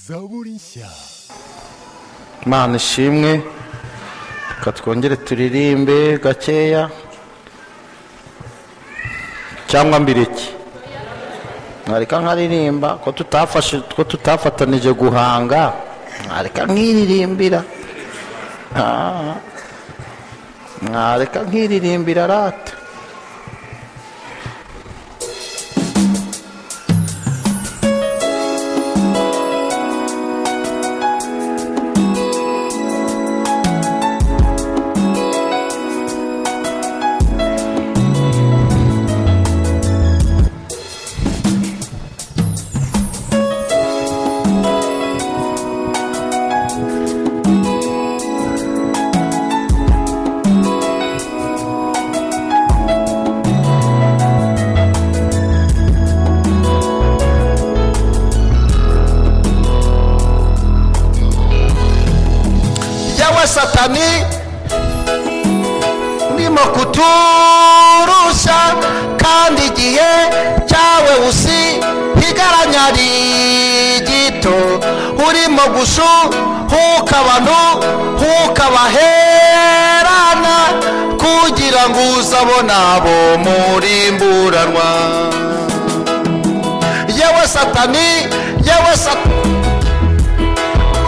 zaburi nshya imana ishimwe reka twongere turirimbe gakeya cyangwa mbiriki mwareka nkaririmba ko tutafashe ko tutafatanije guhanga mwareka nkiririmbira Ah. mwareka nkiririmbira rata yawe satani ndimo kuturusha kandi igihe cyawe usigaranya ari gito urimo gushuhuka abantu hukabaherana kugira ngo uzabona abo murimburanwa yewe satani yewe satani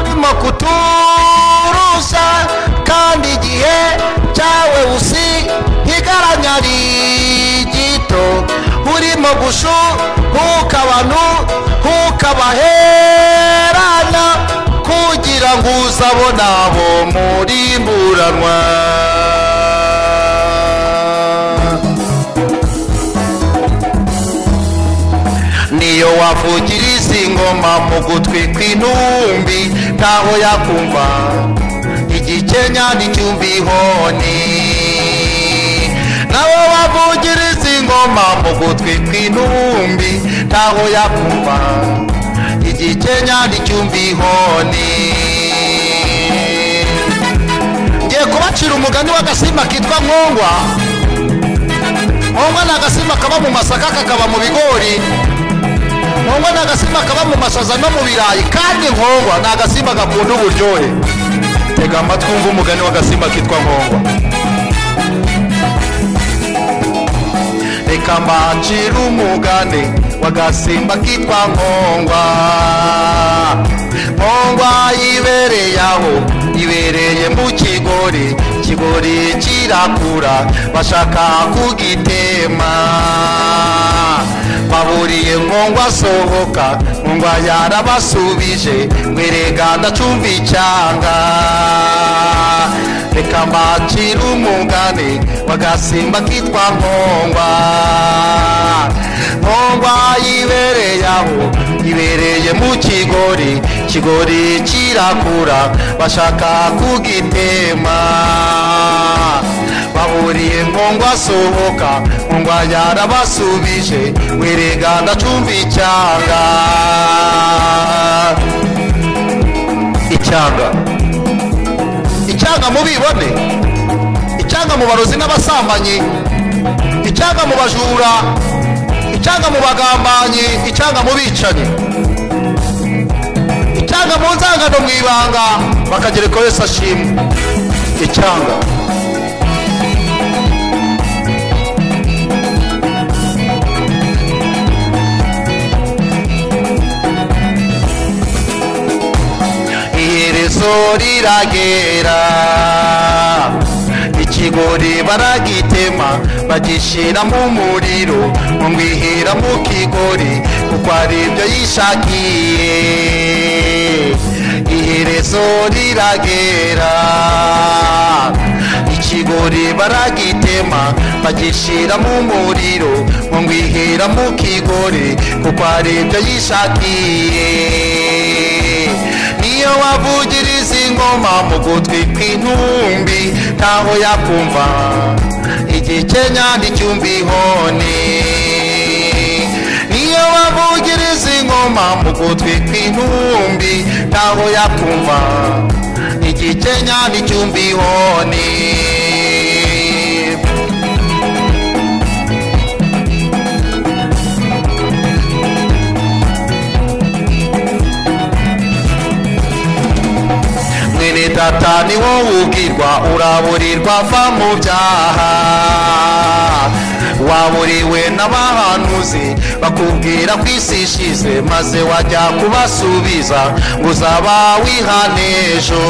urimo kuturusha kandi igihe cyawe usigaranye ari gito urimo gushuhuka abantu hukabaherana kugira ngo uzabona abo murimburanwa niyo wavugira izi ngoma mu gutwi kw'intumbi ntaho yakumva igikenya n'icyumbi ihoni nawe wavugira izi ngoma mu gutwi kw'intumbi ntaho yakumva igikenya n'icyumbi ihoni ngiye kubacira umugani w'agasimba kitwa nkongwa nkongwa ni agasimba kaba mu masaka kakaba mu bigori nkongwa ni agasimba kaba mu masaza no mu birayi kandi nkongwa ni agasimba gakunda uburyohe tega amatwi wumve umugani w'agasimba kitwa nkongwa reka mbanjire umugani w'agasimba kitwa nkongwa nkongwa yibereye aho ibereye mu kigori kigori kirakura bashaka kugitema baburiye nkongwa asohoka nkongwa yarabasubije ngwerega ndacumva icyanga reka mbacire umugani w'agasimba kitwa nkongwa nkongwa yibereye aho ibereye mu kigori kigori kirakura bashaka kugitema baburiye nkongwa asohoka nkongwa yarabasubije werega ndacumva icyanga icyanga icyanga mubibone icyanga mu barozi n'abasambanyi icyanga mu bajura icyanga mu bagambanyi icyanga mu bicanyi icyanga mu nzangano mu ibanga bakagereka wese ashimwe icyanga iherezo riragera ikigori baragitema bagishyira mu muriro mumwihera mu kigori kuko ari ibyo yishakiye iherezo riragera ikigori baragitema bagishyira mu muriro mumwihera mu kigori kuko ari ibyo yishakiye niyo wavugiriza ingoma mu gutwi kw'intumbi ntaho yakumva igikenya n'icyumba ihoni niyo wavugiriza ingoma mu gutwi kw'intumbi ntaho yakumva igikenya n'icyumba ihoni data ni wowe ubwirwa uraburirwa va mu byaha waburiwe n'abahanuzi bakubwira ko isi ishize maze wajya kubasubiza ngo uzaba wihane ejo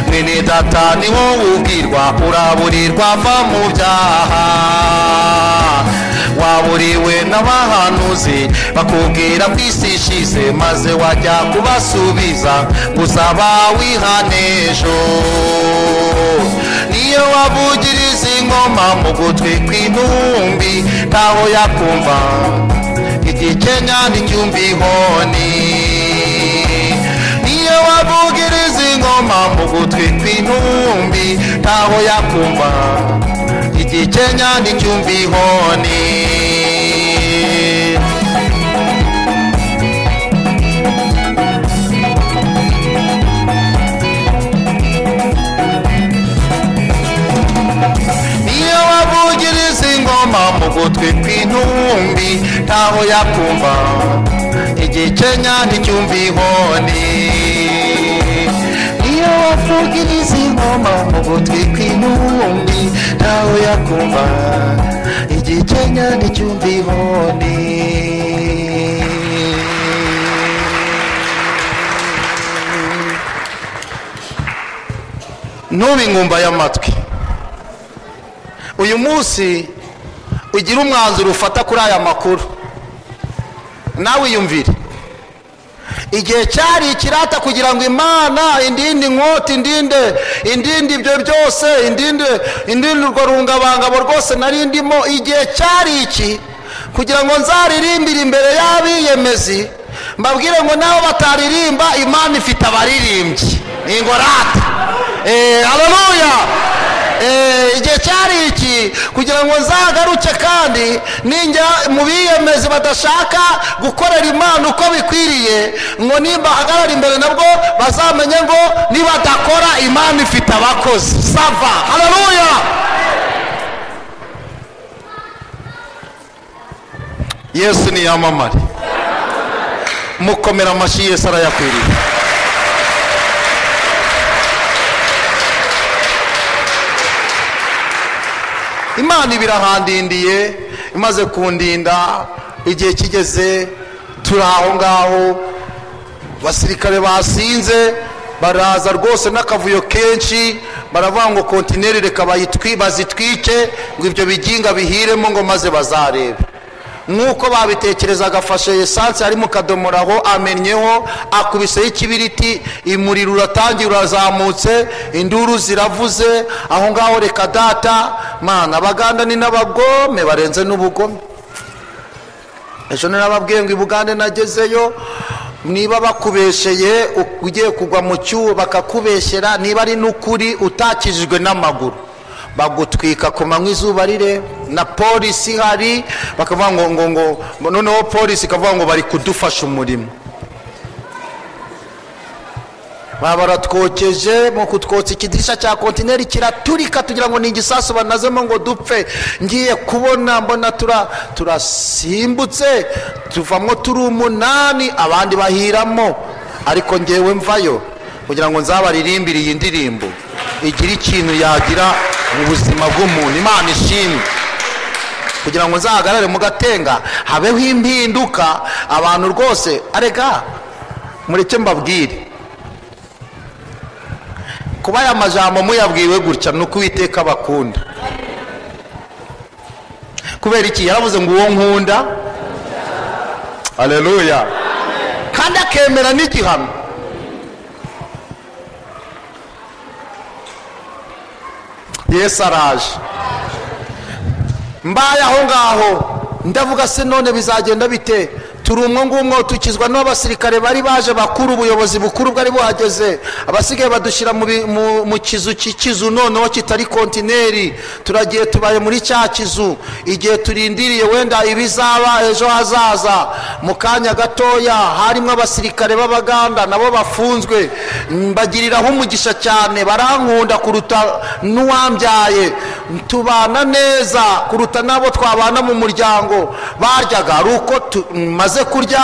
mwene data ni wowe ubwirwa uraburirwa va mu byaha waburiwe n'abahanuzi bakubwira ko isi ishize maze wajya kubasubiza ngo uzaba wihane ejo niyo wavugiriza ingoma mu gutwi kw'intumbi ntaho yakumva igikenya n'icyumba ihoni niyo wavugiriza ingoma mu gutwi kw'intumbi ntaho yakumva igikenya n'icyumba ihoni niyo wavugiriza ingoma mu gutwi kw'intumbi ntaho yakumva igikenya n'icyumva ihoni niyo wavugiriza ingoma mu gutwi kw'intumbi ntawe yakumva igikenya n'icyumva ihoni ntube ingumba y'amatwi uyu munsi ugira umwanzuro ufata kuri aya makuru nawe yumvire igihe cyari ikirata kugira ngo imana indinde inkota indinde indinde ibyo byose indinde indinde urwo rungabangabo rwose nari ndimo igihe cyari iki kugira ngo nzaririmbire imbere y'abiyemezi mbabwire ngo nabo bataririmba imana ifite abaririmbyi ni ingorate eee hararuya igihe cyari iki kugira ngo nzagaruke kandi ninjya mu biyemezi badashaka gukorera imana uko bikwiriye ngo nimba hagarara imbere nabwo bazamenye ngo nibadakora imana ifite abakozi sava hararuya yesu niyamamare mukomera amashyi yesu arayakwiriye imana ibirahandindiye imaze kundinda igihe kigeze turi aho ngaho abasirikare basinze baraza rwose n'akavuyo kenshi baravuga ngo kontineri reka bayitwi- bazitwike ngo ibyo biginga bihiremo ngo maze bazarebe nk'uko babitekerezaga afashe esanse ari mu kadomoro aho amennyeho akubiseho ikibiriti umuriro uratangira urazamutse induru ziravuze aho ngaho reka data mana abaganda ni n'abagome barenze n'ubugome ejo nababwiye ngo i bugande nagezeyo niba bakubesheye u- ugiye kugwa mu cyuho bakakubeshyera niba ari n'ukuri utakijijwe n'amaguru bagutwika ku manywa izuba rire na polisi ihari bakavuga ngo ngo ngo noneho polisi ikavuga ngo bari kudufasha umurimo baba baratwokeje mu kutwotsa ikidirisha cya kontineri kiraturika tugira ngo ni igisasu banazemo ngo dupfe ngiye kubona mbona tura- turasimbutse tuvamo turi umunani abandi bahiramo ariko ngewe mvayo kugira ngo nzabaririmbire iyi ndirimbo igira ikintu yagira mu buzima bw'umuntu imana ishimwe kugira ngo nzahagarare mu gatenga habeho impinduka abantu rwose arega mureke mbabwire kuba aya majambo muyabwiwe gutya ni uko uwiteka bakunda kubera iki yaravuze ngo uwo nkunda aleluya kandi akemera n'igihano yesu araje mbaye aho ngaho ndavuga se none bizagenda bite turi umwo ngumwo tukizwa n'abasirikare bari baje bakuru ubuyobozi bukuru bwari buhageze abasigaye badushyira mu bi- mu- mu kizu cy'ikizu noneho kitari kontineri turagiye tubaye muri cya kizu igihe turindiriye wenda ibizaba ejo hazaza mu kanya gatoya harimo abasirikare b'abaganda nabo bafunzwe mbagiriraho umugisha cyane barankunda kuruta n'uwambyaye tubana neza kuruta n'abo twabana mu muryango baryaga ari uko tu- maze kurya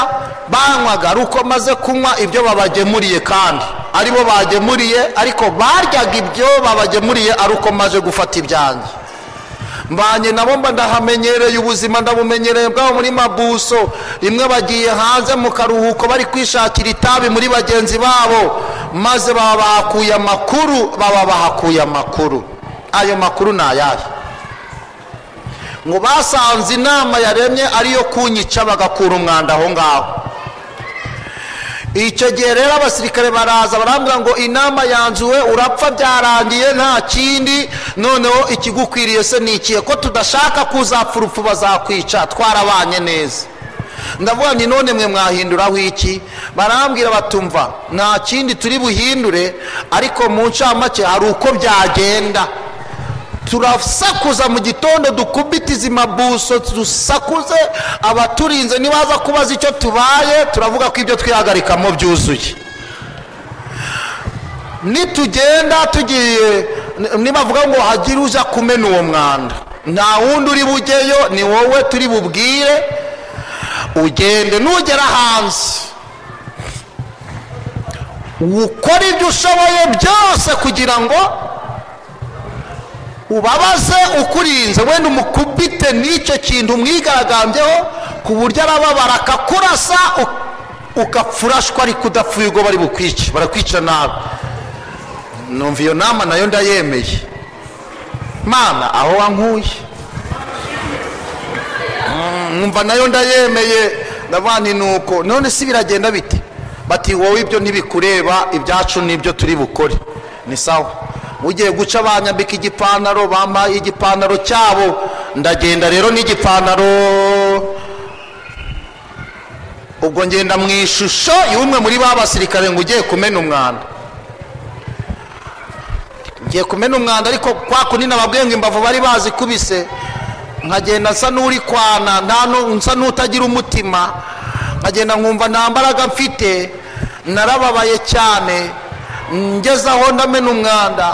banywaga ari uko maze kunywa ibyo babagemuriye kandi aribo bagemuriye ariko baryaga ibyo babagemuriye ari uko maze gufata ibyanjye mbanye nabo mba ndahamenyereye ubuzima ndabumenyereye bwabo muri mabuso rimwe bagiye hanze mu karuhuko bari kwishakira itabi muri bagenzi babo maze baba bahakuye amakuru baba bahakuye amakuru ayo makuru ni ayahe ngo basanze inama yaremye ariyo kunyica bagakura umwanda aho ngaho icyo gihe rero abasirikare baraza barambwira ngo inama yanzuwe urapfa byarangiye nta kindi noneho ikigukwiriye se ni ikihe ko tudashaka ko uzapfa urupfu bazakwica twarabanye neza ndavuga ni none mwe mwahinduraho iki barambwira batumva nta kindi turi buhindure ariko mu ncamake hari uko byagenda turasakuza mu gitondo dukubite izi mabuso dusakuze abaturinze nibaza kubaza icyo tubaye turavuga ko ibyo twihagarikamo byuzuye nitugenda tugiye nibavuga ngo hagire uza kumena uwo mwanda nta wundi uri bujyeyo ni wowe turi bubwire ugende nugera hanze ukora ibyo ushoboye byose kugira ngo ubabaze ukurinze wenda umukubite n'icyo kintu mwigaragambyeho ku buryo arababara akakurasa ugapfurashwa ariko udapfuye ubwo bari bukwice barakwica nabi numva iyo nama nayo ndayemeye mana aho wankuye numva nayo ndayemeye ndabana nuko none si biragenda bite bati wowe ibyo ntibikureba ibyacu n'ibyo turi bukore ni sawa ugiye guca banyambika igipantaro bambaye igipantaro cyabo ndagenda rero n'igipantaro ubwo ngenda mu ishusho y'umwe muri ba basirikare ngo ugiye kumena umwanda ngiye kumena umwanda ariko kwa kundi nababwiye ngo imbavu bari bazikubise nkagenda nsa n'uri kwana nsa n'utagira umutima nkagenda nkumva nta mbaraga mfite narababaye cyane ngeze aho ndamena umwanda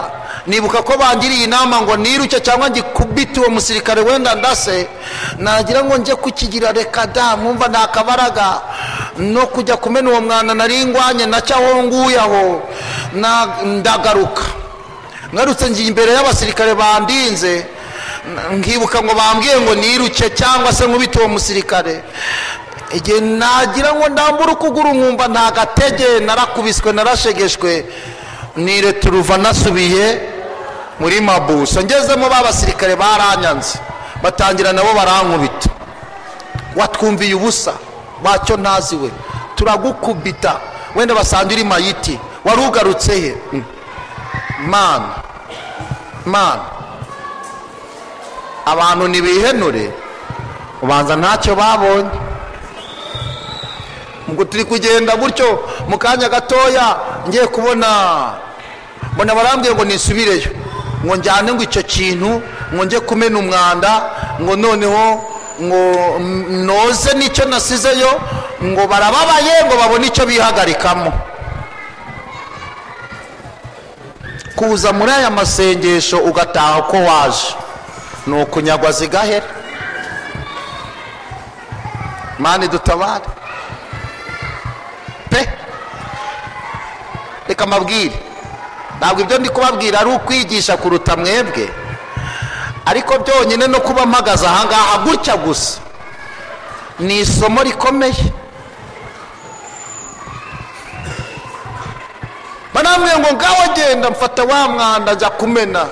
nibuka ko bangiriye inama ngo niruke cyangwa ngikubite uwo musirikare wenda ndase nagira ngo njye kukigira reka da mwumva nta kabaraga no kujya kumena uwo mwanda nari ngwanye nacyo aho nguye aho ndagaruka ngarutse ngiye imbere y'abasirikare bandinze nkibuka ngo bambwiye ngo niruke cyangwa se nkubite uwo musirikare igihe nagira ngo ndambure ukuguru nkumva nta gatege narakubiswe narashegeshwe nireturuva nasubiye muri mabuso ngezemo ba basirikare baranyanze batangira nabo barankubita watwumviye ubusa wacyo ntazi we turagukubita wenda basange uri mayiti wari ugarutse he mana mana abantu ntibihenure ubanza ntacyo babonye ngo turi kugenda gutyo mu kanya gatoya ngiye kubona mbona barambwiye ngo nisubireyo ngo njyane ngo icyo kintu ngo njye kumena umwanda ngo noneho ngo noze n'icyo nasizeyo ngo barababaye ngo babone icyo bihagarikamo kuza muri aya masengesho ugataha uko waje ni ukunyagwa zigahera mani dutabare pe reka mabwire ntabwo ibyo ndi kubabwira ari ukwigisha kuruta mwebwe ariko byonyine no kuba mpagaze ahangaha gutya gusa ni isomo rikomeye banambwiye ngo ngaho genda mfata wa mwanda njya kumena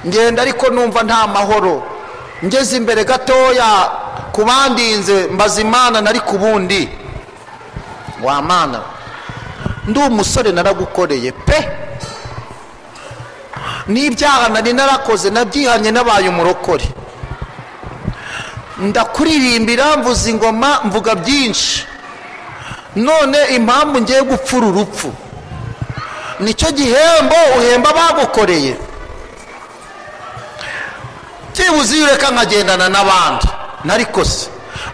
ngenda ariko numva nta mahoro ngeze imbere gatoya ku bandinze mbaza imana nari ku bundi wamana ndi umusore naragukoreye pe n'ibyaha nari narakoze nabyihanye nabaye umurokore ndakuririmbira mvuza ingoma mvuga byinshi none impamvu ngiye gupfura urupfu nicyo gihembo uhemba bagukoreye byibuze iyo ureka nkagendana n'abandi nariko se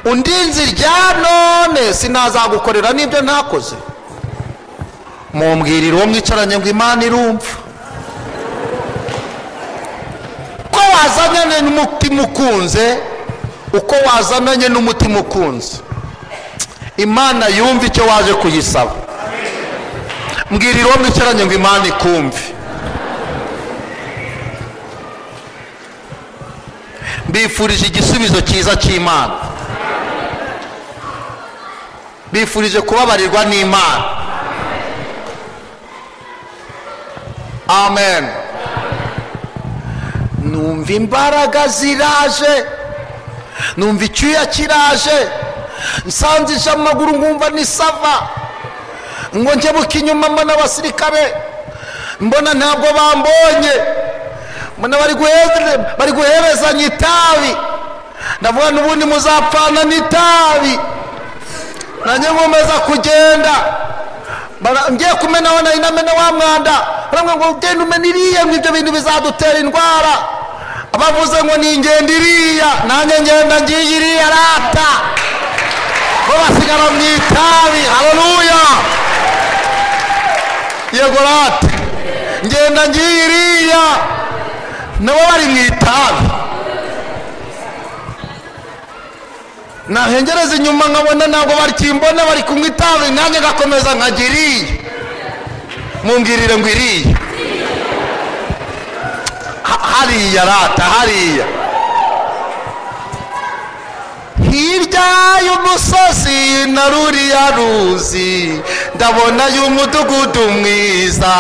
undi nzirya none sinazagukorera n'ibyo ntakoze mumbwirira uwo mwicaranye ngo imana irumva uko wazananye n'umutima ukunze uko wazananye n'umutima ukunze imana yumva icyo waje kuyisaba mbwira irobo mwicaranye ngo imana ikumve mbifurije igisubizo cyiza cy'imana mbifurije kubabarirwa n'imana amen numva imbaraga ziraje numva icyuya kiraje nsanzije amaguru nkumva nisava ngo nkebuke inyuma mbona abasirikare mbona ntabwo bambonye mbona bari guhere- bari guherezanya itabi ndavuga n'ubundi muzapfana n'itabi nanjye nkomeza kugenda Bara- ngiye kumenaho nari namena wa mwanda baramubwira ngo ugenda umena iriya ngo ibyo bintu bizadutera indwara abavuze ngo ni ingendo iriya nanjye ngenda ngiye iriya rata bo basigara mu itabi haleluya yego rata ngenda ngiye iriya nabo bari mu itabi nahengereza inyuma nkabona ntabwo bakimbona bari kunywa itabi nanjye ngakomeza nkajya iriya mumbwirire ngo iriya Ha- hariya rata hariya hirya y'umusozi na ruriya ruzi ndabona y'umudugudu mwiza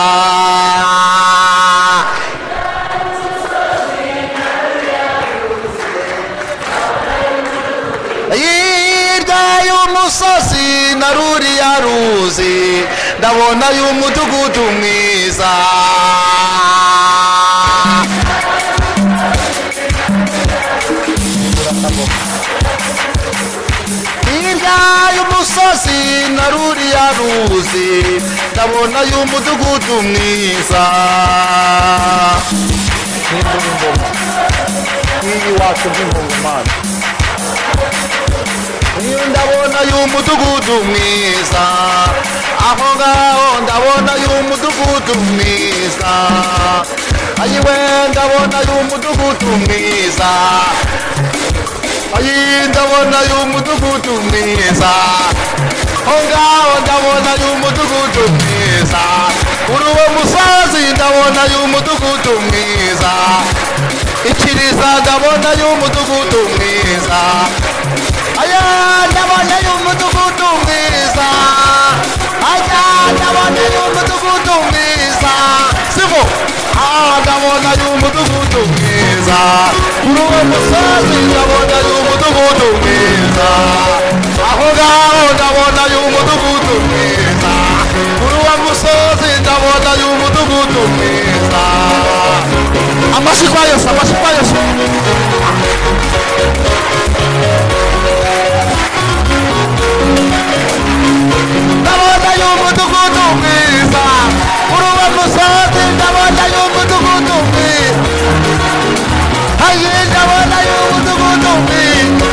hirya y'umusozi na ruriya ruzi ndabona y'umudugudu mwiza hirya y'umusozi na ruriya ruzi ndabona y'umudugudu mwiza nk'iyi wacu nk'ingungumana iyo ndabona y'umudugudu mwiza aho ngaho ndabona y'umudugudu mwiza ayiwe ndabona y'umudugudu mwiza ayi ndabona y'umudugudu mwiza aho ngaho ndabona y'umudugudu mwiza kuri uwo musozi ndabona y'umudugudu mwiza ikiriza ndabona y'umudugudu mwiza aya ndabona y'umudugudu mwiza aya ndabona y'umudugudu mwiza siko aha ndabona y'umudugudu mwiza kuri uwo musozi ndabona y'umudugudu mwiza aho ngaho ndabona y'umudugudu mwiza kuri uwo musozi ndabona y'umudugudu mwiza amashyi kwa yesu amashyi kwa yesu ndabona y'umudugudu mwiza kuri uwo musozi ndabona y'umudugudu mwiza ayi ndabona y'umudugudu mwiza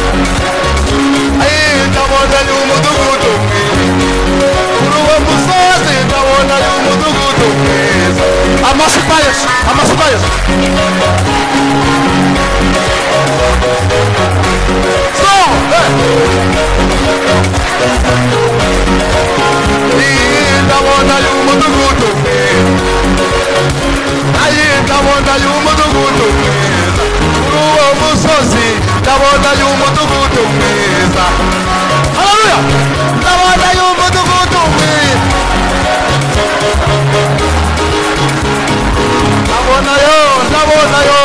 ayi ndabona y'umudugudu mwiza kuri uwo musozi ndabona y'umudugudu mwiza amashyi kwa yesu amashyi kwa yesu so hey. ndabona y'umudugudu ayi ndabona y'umudugudu mwiza kuri uwo musozi ndabona y'umudugudu mwiza haleluya ndabona y'umudugudu mwiza ndabona yo ndabona yo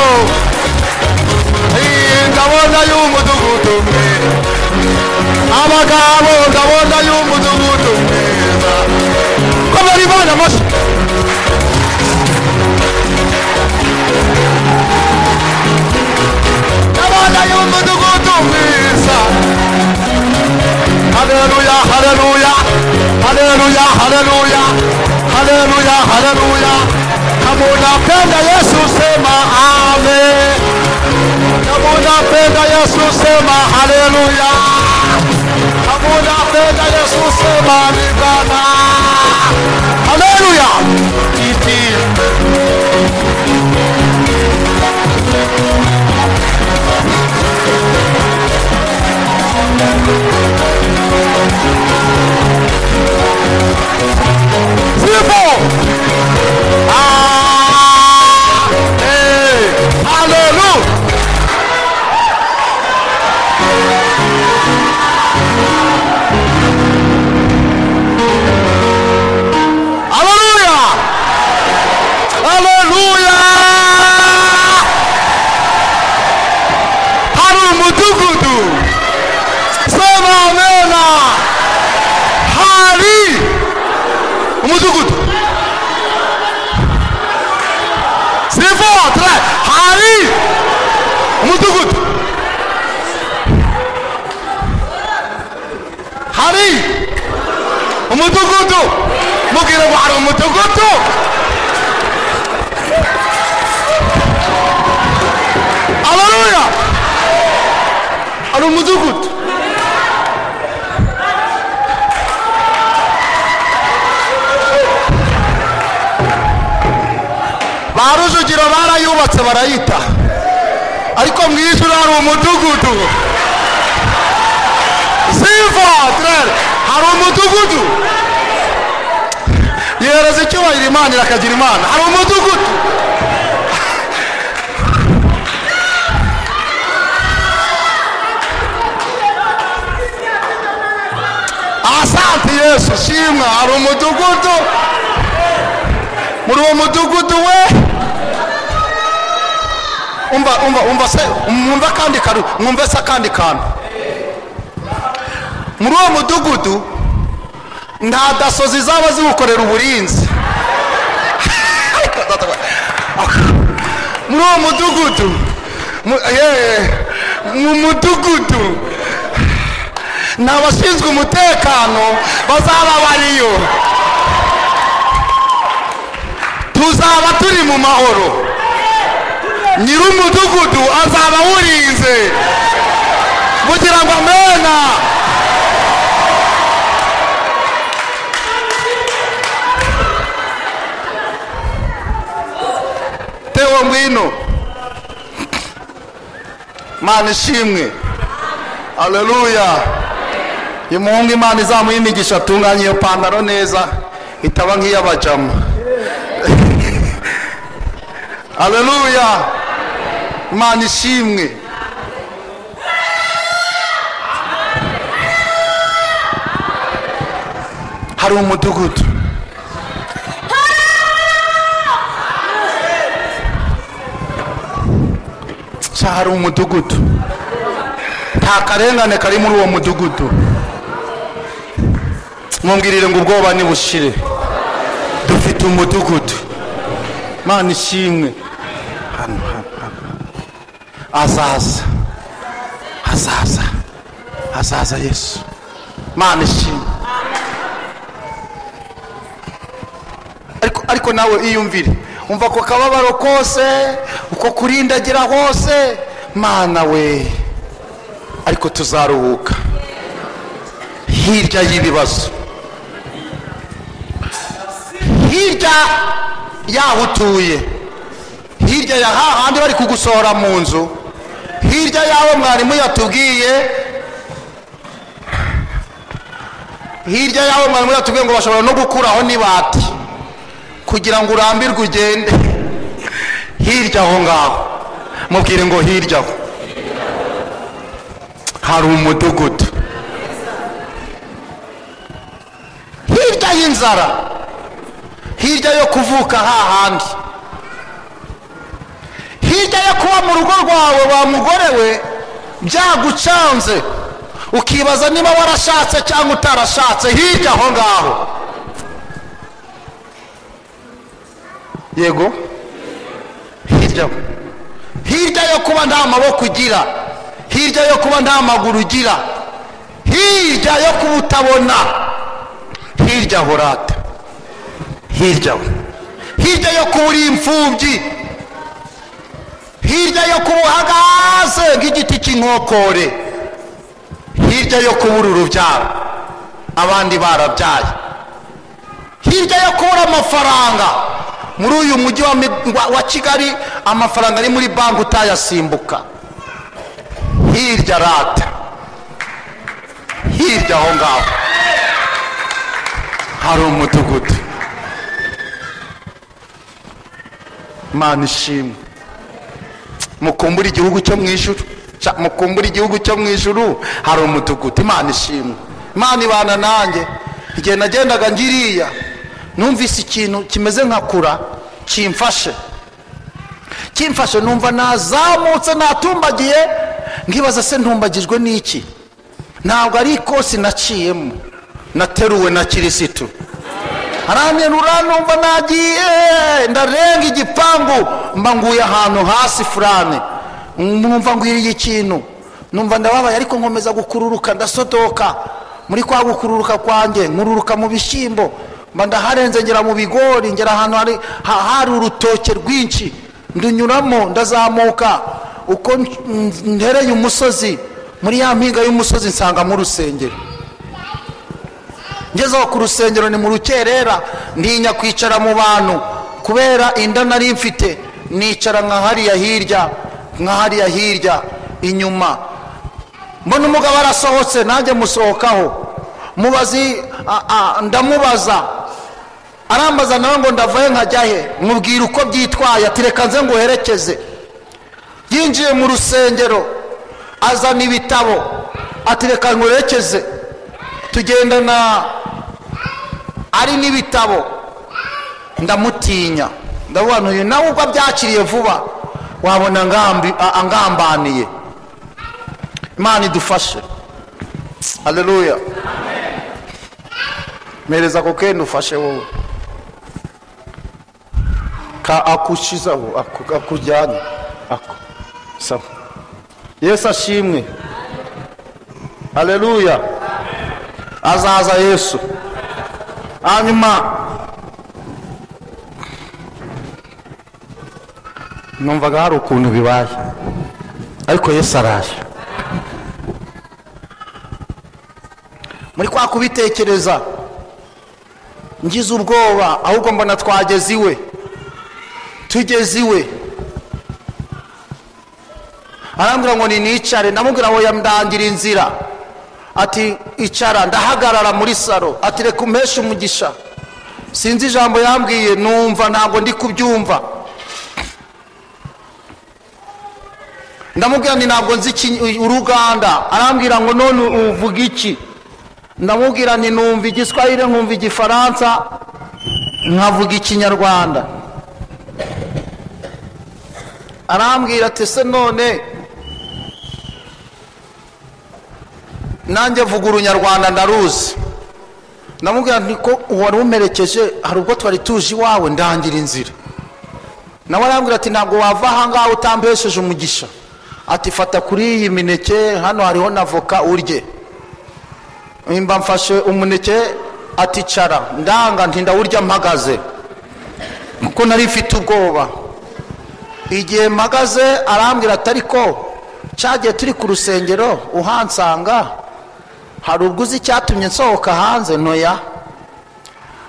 Ayi, ndabona y'umudugudu mwiza abagabo ndabona y'umudugudu mwiza ko bari bana amashyi ndabona y'umudugudu mwiza haleluya haleluya haleluya haleluya haleluya haleluya kama unapenda yesu sema amen kama unapenda yesu sema haleluya kama unapenda Yesu sema ni Bwana. Haleluya! Iti. Sifa! umudugudu sivo tra hari umudugudu hari umudugudu mubwire ngo hari umudugudu aleluya hari umudugudu ba rujugiro barayubatse barayita ariko mu ijuru hari umudugudu sivatere hari umudugudu yereza icyubahiro imana irakagira imana hari umudugudu asanti yesu shimwa hari umudugudu muri uwo mudugudu we umva umva umva se mwumva akandi kantu mwumve se akandi kantu muri uwo mudugudu nta daso zizaba ziwukorera uburinzi muri uwo mudugudu mu- eh, mu mudugudu ni abashinzwe umutekano bazaba bariyo tuzaba turi mu mahoro nyir'umudugudu azaba awurinze kugira ngo amena tewo ngwino mana ishimwe aleluya uyu muhungu imana izamuha imigisha atunganye iyo pantaro neza itaba nk'iy'abajama aleluya imana ishimwe hari umudugudu Sha hari umudugudu nta karengane kari muri uwo mudugudu mwumvirire ngo ubwoba nibushire dufite umudugudu mana ishimwe hano hano hano azaza azaza azaza yesu mana ishimwe ariko ariko nawe iyumvire umva ako kababaro kose uko kurindagira hose mana we ariko tuzaruhuka hirya y'ibibazo hirya y'aho utuye hirya ya hahandi bari kugusohora mu nzu hirya y'aho mwarimu yatubwiye hirya y'aho mwarimu yatubwiye ngo bashobora no gukuraho n'ibati kugira ngo urambirwe ugende hirya aho ngaho mubwire ngo hirya aho hari umudugudu hirya y'inzara hirya yo kuvuka hahandi hirya yo kuba mu rugo rwawe wa mugore we byagucanze ukibaza niba warashatse cyangwa utarashatse hirya aho ngaho yego hirya aho. hirya yo kuba nta maboko ugira hirya yo kuba nta maguru ugira hirya yo kuba utabona hirya aho urata hirya aho. hirya yo kuba uri imfubyi hirya yo kuba uhagaze nk'igiti cy'inkokore hirya yo kuba uri urubyaro abandi barabyaye hirya yo kubura amafaranga muri uyu mujyi wa Mi- wa- wa kigali amafaranga ari muri banki utayasimbuka hirya rata hirya aho ngaho hari umudugudu mana ishimwe mukumbura igihugu cyo mu ijuru Sha, mukumbura igihugu cyo mu ijuru hari umudugudu imana ishimwe imana ibana nanjye igihe nagendaga ngiriya numvise ikintu kimeze nka kura kimfashe kimfashe numva nazamutse natumbagiye nkibaza se ntumbagijwe n'iki ntabwo ari ikosi naciyemo nateruwe na kirisitu aranterura numva nagiye ndarenga igipangu mba nguye ahantu hasi furane numva ngwiriye ikintu numva ndababaye ariko nkomeza gukururuka ndasodoka muri kwa gukururuka kwanjye nkururuka mu bishyimbo mba ndaharenze ngera mu bigori ngera ahantu hari ha- hari urutoke rwinshi ndunyuramo ndazamuka uko n- ntereye umusozi muri ya mpinga y'umusozi nsangamo urusengero ngezeho ku rusengero ni mu rukerera ntinya kwicara mu bantu kubera inda nari mfite nicara nka hariya hirya nka hariya hirya inyuma mbona umugabo arasohotse nanjye musohokaho mubazi a- a- ndamubaza arambaza nawe ngo ndavayo nkajya he mubwira uko byitwaye ati reka nze nguherekeze yinjiye mu rusengero azana ibitabo ati reka nguherekeze tugendana ari n'ibitabo ndamutinya ndavuga ntuyu nawe ubwo abyakiriye vuba wabona angambi- a- angambaniye imana idufashe haleluya mpereza ako kenda ufashe wowe ka akushizaho aku- akujyanye aku sawa yesu ashimwe haleluya azaza yesu hanyuma numvaga hari ukuntu bibaye ariko yesu araje muri kwa kubitekereza ngize ubwoba ahubwo mbona twageze iwe tugeze iwe arambwira ngo ninicare ndamubwira ngo yamdangira inzira ati icara ndahagarara muri saro ati reka umpeshe umugisha sinzi ijambo yambwiye numva ntabwo ndi kubyumva ndamubwira nti ntabwo nzi iki- uruganda arambwira ngo none uvuga iki ndamubwira nti numva igiswahili nkumva igifaransa nkavuga ikinyarwanda arambwira ati se none nanjye vuga urunyarwanda ndaruzi ndamubwira nti ko uwari umerekeje hari ubwo twari tuje iwawe ndangira inzira nawe arambwira ati ntabwo wava ahangaha utambesheje umugisha ati fata kuri iyi mineke hano hariho na voka urye mba mfashe umuneke ati cara ndanga nti ndawurya mpagaze kuko nari mfite ubwoba igihe mpagaze arambwira ati ariko cyagiye turi ku rusengero uhansanga hari ubwo uzi icyatumye nsohoka hanze ntoya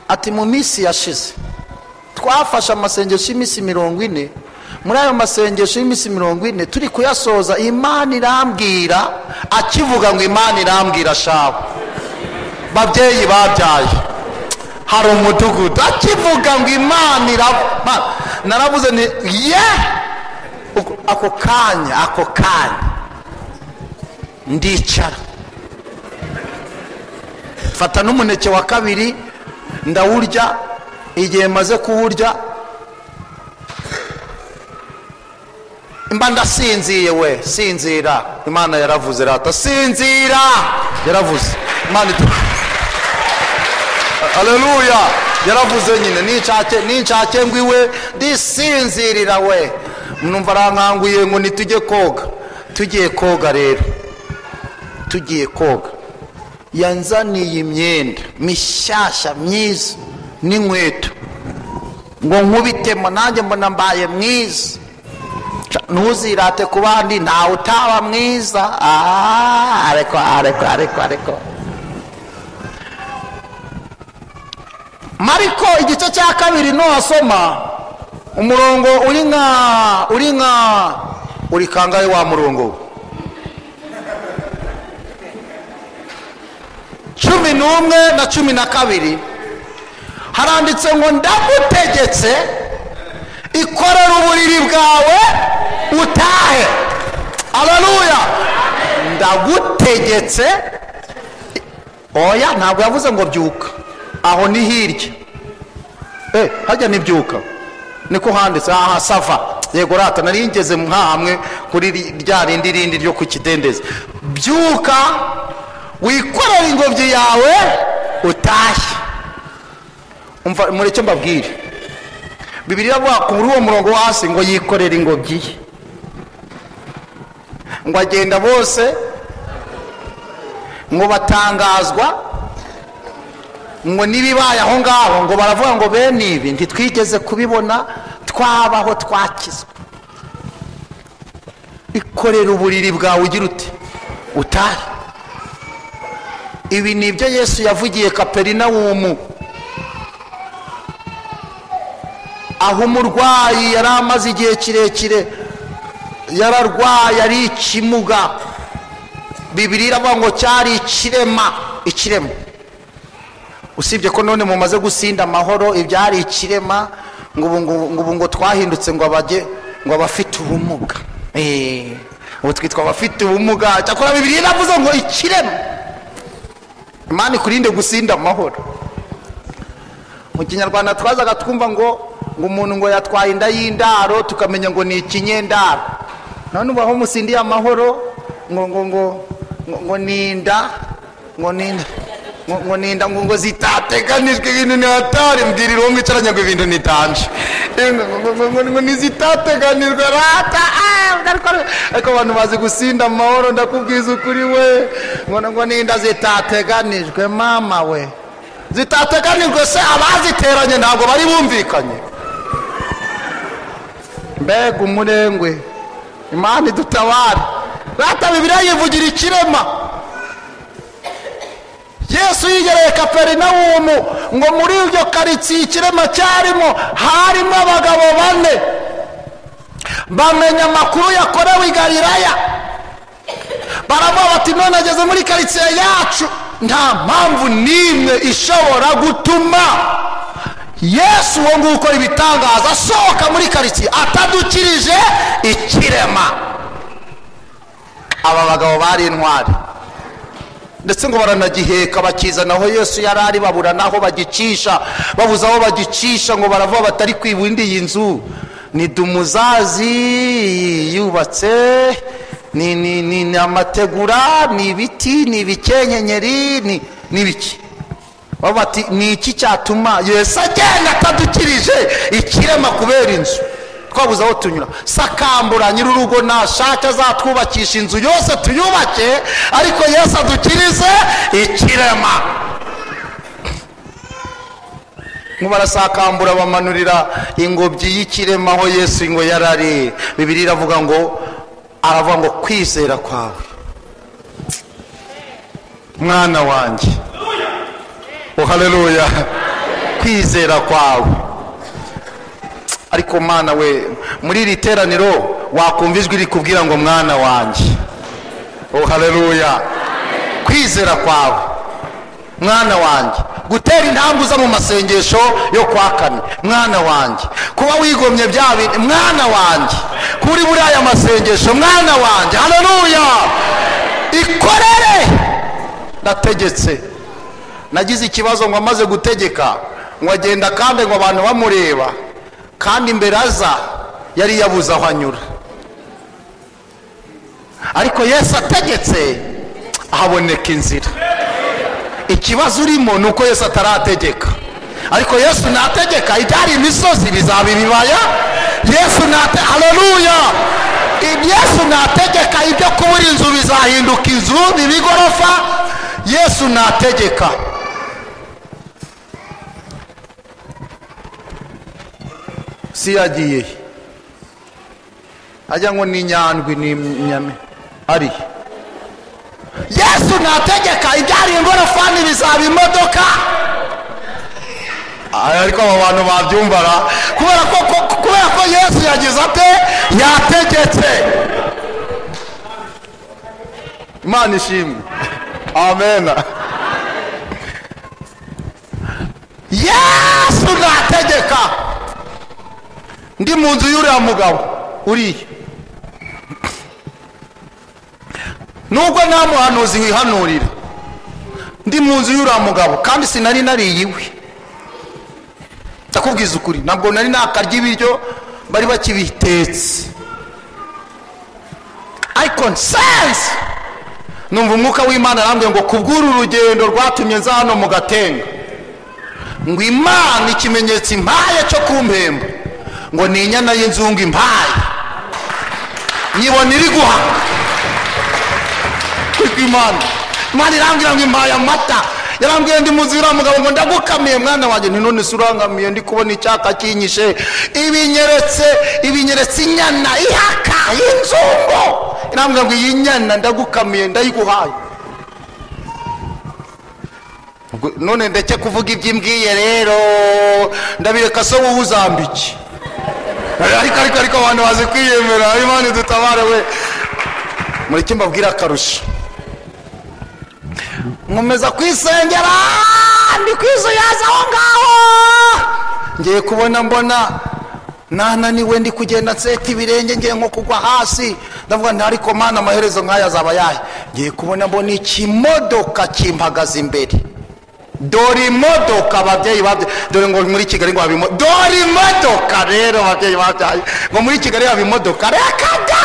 ati mu minsi yashize twafashe amasengesho y'iminsi mirongo ine muri ayo masengesho y'iminsi mirongo ine turi kuyasoza imana irambwira akivuga ngo imana irambwira shabu babyeyi babyaye hari umudugudu akivuga ngo imana iraba naravuze ni ye Ubwo- ako kanya ako kanya ndicara mfata n'umuneke wa kabiri ndawurya igihe maze kuwurya mba ndasinziye we sinzira imana yaravuze rata sinzira yaravuze imana idu aleluya yaravuze nyine ninshake ninshake ngo iwe ndisinzirira we numva arankanguye ngo nitujye koga tugiye koga rero tugiye koga yanzaniye imyenda mishyashya myiza n'inkweto ngo nkubitemo nanjye mbona mbaye mwiza Ca- ntuzirate ku bandi ntawe utaba mwiza Ah, ariko ariko ariko ariko mariko igice cya kabiri nuhasoma umurongo uri nka uri nka uri kangahe wa murongo we? cumi n'umwe na cumi na kabiri haranditse ngo ndagutegetse ikorera uburiri bwawe utahe aleluya ndagutegetse oya ntabwo yavuze ngo byuka aho ni hirya eh hajya n'ibyuka niko handitse aha sava yego rata nari ngeze nka hamwe kuri ri- rya rindi rindi ryo ku kidendezi byuka wikorere ingobyi yawe utashye umva mureke mbabwire bibiri iravuga kuri uwo murongo wo hasi ngo yikorera ingobyi ye ngo agenda bose ngo batangazwa ngo n'ibibaye aho ngaho ngo baravuga ngo bene ibi ntitwigeze kubibona twabaho twakizwa ikorera uburiri bwawe ugira uti utari ibi ni ibyo yesu yavugiye kaperinawumu aho umurwayi yari amaze igihe kirekire yararwaye ari ikimuga bibiri iravuga ngo cyari ikirema ikirema usibye ko none mumaze gusinda amahoro ibyari ikirema ngo ubu ngo- ngo ubu ngo twahindutse ngo abajye ngo abafite ubumuga Eh, ubu twitwa abafite ubumuga cyakora bibiri iravuze ngo ikirema imana ikurinde gusinda amahoro mu kinyarwanda twazaga twumva ngo ngo umuntu ngo yatwaye inda y'indaro tukamenya ngo ni ikinyendaro none ubu aho musindiye amahoro ngo ngo ngo ngo- ngo ni inda ngo ni inda ngo- ngo ni inda ngo ngo zitateganijwe ibintu ni hatari mbwira irongo ngicaranye ngo ibintu ni tanje Eh, ngo- ngo- ngo- ngo- ngo ni zitateganijwe rata ah, ndarwara. ariko abantu bazi gusinda amahoro ndakubwiza ukuri we ngo ngo ni inda zitateganijwe mama we zitateganijwe se abaziteranye ntabwo bari bumvikanye mbega umurengwe imana idutabare rata bibiliya yivugira ikirema yesu yigereye kaperinawumu ngo muri iryo karitsiye ikirema cyarimo harimo abagabo bane bamenya amakuru yakorewe i galilaya baravuga bati none ageze muri karitsiye yacu nta mpamvu n'imwe ishobora gutuma yesu uwo nguwo ukora ibitangaza asohoka muri karitsiye atadukirije ikirema aba bagabo bari intwari ndetse ngo baranagiheka bakizana aho yesu yari ari babura n'aho bagicisha babuze aho bagicisha ngo baravuga batari kwibunda iyi nzu ni dumuzazi yubatse ni ni ni ni amategura ni ibiti ni ibikenkenyeri ni ni ibiki bavuga bati ni iki cyatuma yesu agenda atadukirije ikirema kubera inzu twabuze aho tunyura sakambura nyir'urugo nashake azatwubakisha inzu yose tuyubake ariko yesu adukirize ikirema ngo barasakambura bamanurira ingobyi y'ikirema aho yesu ngo yari ari bibiri iravuga ngo aravuga ngo kwizera kwawe mwana wanjye oh haleluya kwizera kwawe ariko mwana we muri iri teraniro wakumva ijwi rikubwira ngo mwana wanjye oh haleluya kwizera kwawe mwana wanjye gutera intambwe uza mu masengesho yo kwa kane mwana wanjye kuba wigomye bya bintu mwana wanjye kuri buriya masengesho mwana wanjye haleluya ikorere ndategetse nagize ikibazo ngo amaze gutegeka ngo agenda kandi ngo abantu bamureba kandi imbere aza yari yabuze aho anyura ariko yesu ategetse haboneka inzira ikibazo urimo ni uko yesu atarategeka ariko yesu nategeka ibyari imisozi bizaba ibibaya yesu nate haleluya yesu nategeka ibyo kubura inzu bizahinduka inzu biba igorofa yesu nategeka si yagiye he? ajya ngo ni nyandwi ni nyame ari he? yesu nategeka ibyari ingorofani bizaba imodoka Ah, ariko abo bantu babyumvaga kubera ko ko- kubera ko yesu yagize ate yategetse imana ishimwe amena yesu nategeka ndi mu nzu y'uriya mugabo uriya nubwo nta muhanuzi wihanurira ndi mu nzu y'uriya mugabo kandi sinari nariye iwe ndakubwiza ukuri ntabwo nari nakarya ibiryo bari bakibitetse ariko nsense numva umwuka w'imana arambwira ngo kubw'uru rugendo rwatumye nza hano mu gatenga ngo imana ikimenyetso impaye cyo kumpemba ngo ni inyana y'inzungu impaye nyibona iri guhanga kuri imana imana irambwira ngo impaye amata yarambwiye ndi muzira mugabo ngo ndagukamiye mwana wanjye nti none se urangamiye ndi kubona icyaka kinyishe ibinyeretse ibinyeretse inyana ihaka y'inzungu irambwira ngo iyi nyana ndagukamiye ndayiguhaye Ubwo none ndeke kuvuga iby'imbwiye rero ndabireka se wowe uzambike ariko ariko ariko abantu bazi kwiyemera imana dutabare we mureke mbabwire akarusho nkomeza kwisengera ndi kwisuyaza aho ngaho ngiye kubona mbona nananiwe ndi kugenda nseta ibirenge ngiye nko kugwa hasi ndavuga nti ariko mana amaherezo nk'aya azaba yahe ngiye kubona mbona ikimodoka kimpagaze imbere dore imodoka ababyeyi babyaye dore ngo muri kigali ngo habimo dore imodoka rero ababyeyi babyaye ngo muri kigali haba imodoka reka da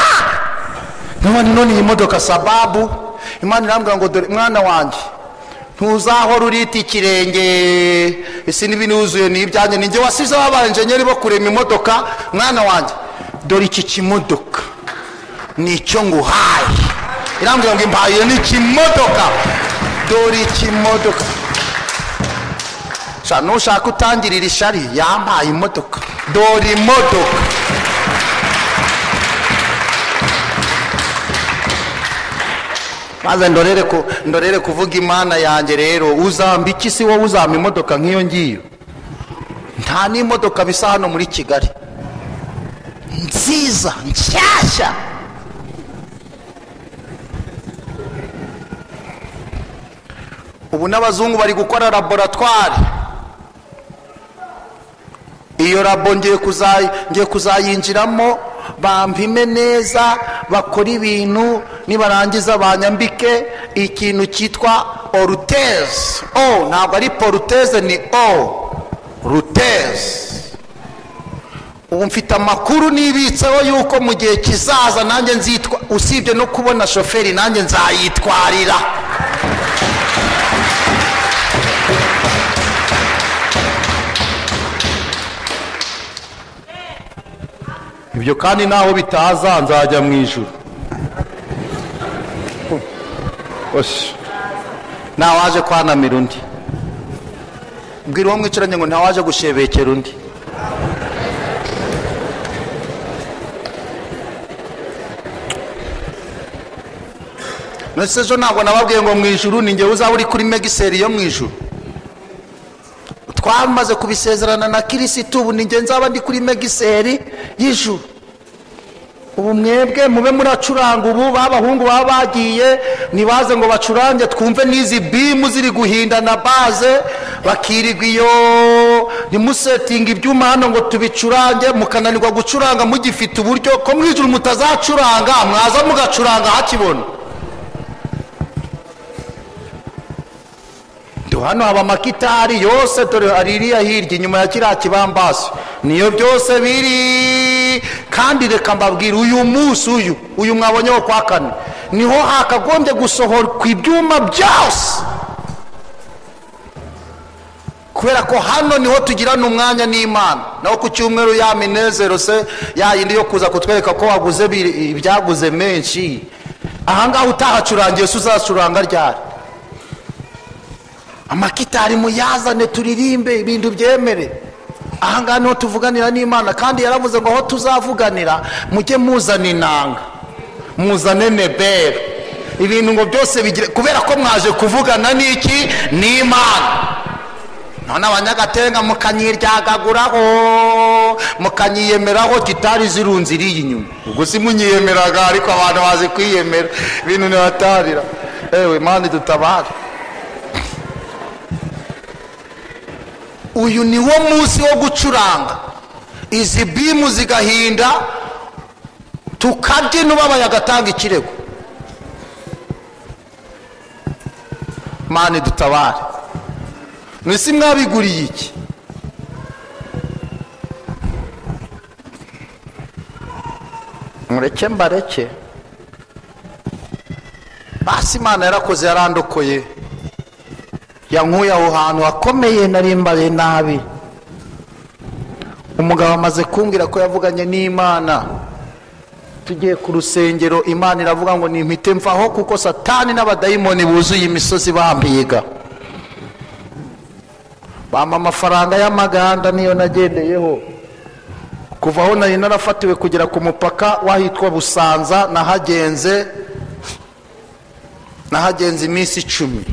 none none iyi modoka sababu imana irambwira ngo dore mwana wanjye ntuzahora urita ikirenge isi n'ibinuzuye ni ibyanjye ni njye wasizeho abayenjenyeri bo kurema imodoka mwana wanjye dore iki kimodoka ni icyo nguhaye irambwira ngo impaye ni ikimodoka dore ikimodoka Sha, nushaka utangirira ishari yampaye imodoka dore imodoka maze ndorere ku- ndorere kuvuga imana yanjye rero uzambika isi wowe uzampa imodoka nk'iyo ngiyo nta n'imodoka bisa hano muri kigali nziza nshyashya ubu n'abazungu bari gukora laboratwari iyo labo ngiye kuzayi- ngiye kuzayinjiramo bampime neza bakore ibintu nibarangiza banyambike ikintu cyitwa oruteze o ntabwo ari poruteze ni o ruteze ubu mfite amakuru nibitseho yuko mu gihe kizaza nanjye nzitwa usibye no kubona shoferi nanjye nzayitwarira ibyo kandi naho bitaza nzajya mu ijuru Osh. ntawaje kwanamira undi mbwira uwo mwicaranye ngo ntawaje gushebekera undi nose ejo ntabwo nababwiye ngo mu ijuru ni ngewe uzaba uri kuri megiseri yo mu ijuru twamaze kubisezerana na kirisitu ubu ni nge nzaba ndi kuri megiseri y'ijuru ubu mwebwe mube muracuranga ubu b'abahungu baba bagiye ntibaze ngo bacurange twumve n'izi bimu ziri guhindana baze bakirirwa iyo ntimusetinga ibyuma hano ngo tubicurange mukananirwa gucuranga mugifite uburyo ko mu ijuru mutazacuranga mwaza mugacuranga hakibona Do hano haba amakitari yose dore hari iriya hirya inyuma ya kiriya kibambasi niyo byose biri kandi reka mbabwire uyu munsi uyu uyu mwabonye wo kwa kane niho hakagombye gusohorwa ibyuma byose kubera ko hano niho tugirana umwanya n'imana naho ku cyumweru ya minezero se ya yindi yo kuza kutwereka ko waguze bi- ibyaguze menshi ahangaha utahacurangiye se uzacuranga ryari amakitari muyazane turirimbe ibintu byemere ahangaha niho tuvuganira n'imana kandi yaravuze ngo aho tuzavuganira mujye muzana inanga muzane nebere ibintu ngo byose bigire kubera ko mwaje kuvugana n'iki n'imana none abanyagatenga mukanyiryagaguraho mukanyiyemeraho gitari zirunze iriya inyuma ubwo si munyiyemeraga ariko abantu bazi kwiyemera ibintu ntibatarira ewe mani dutabare uyu ni wo munsi wo gucuranga izi bimu zigahinda tukabyina ubabaye agatanga ikirego mani dutabare mwese mwabiguriye iki mureke mbareke basi imana yarakoze yarandokoye yankuye aho hantu hakomeye nari mbariye nabi umugabo amaze kumbwira ko yavuganye n'imana tugiye ku rusengero imana iravuga ngo nimpite mvaho kuko satani n'abadayimoni buzuye imisozi bambiga bampa amafaranga y'amaganda niyo nagendeyeho kuva aho nari narafatiwe kugera ku mupaka wahitwa busanza nahagenze nahagenze iminsi icumi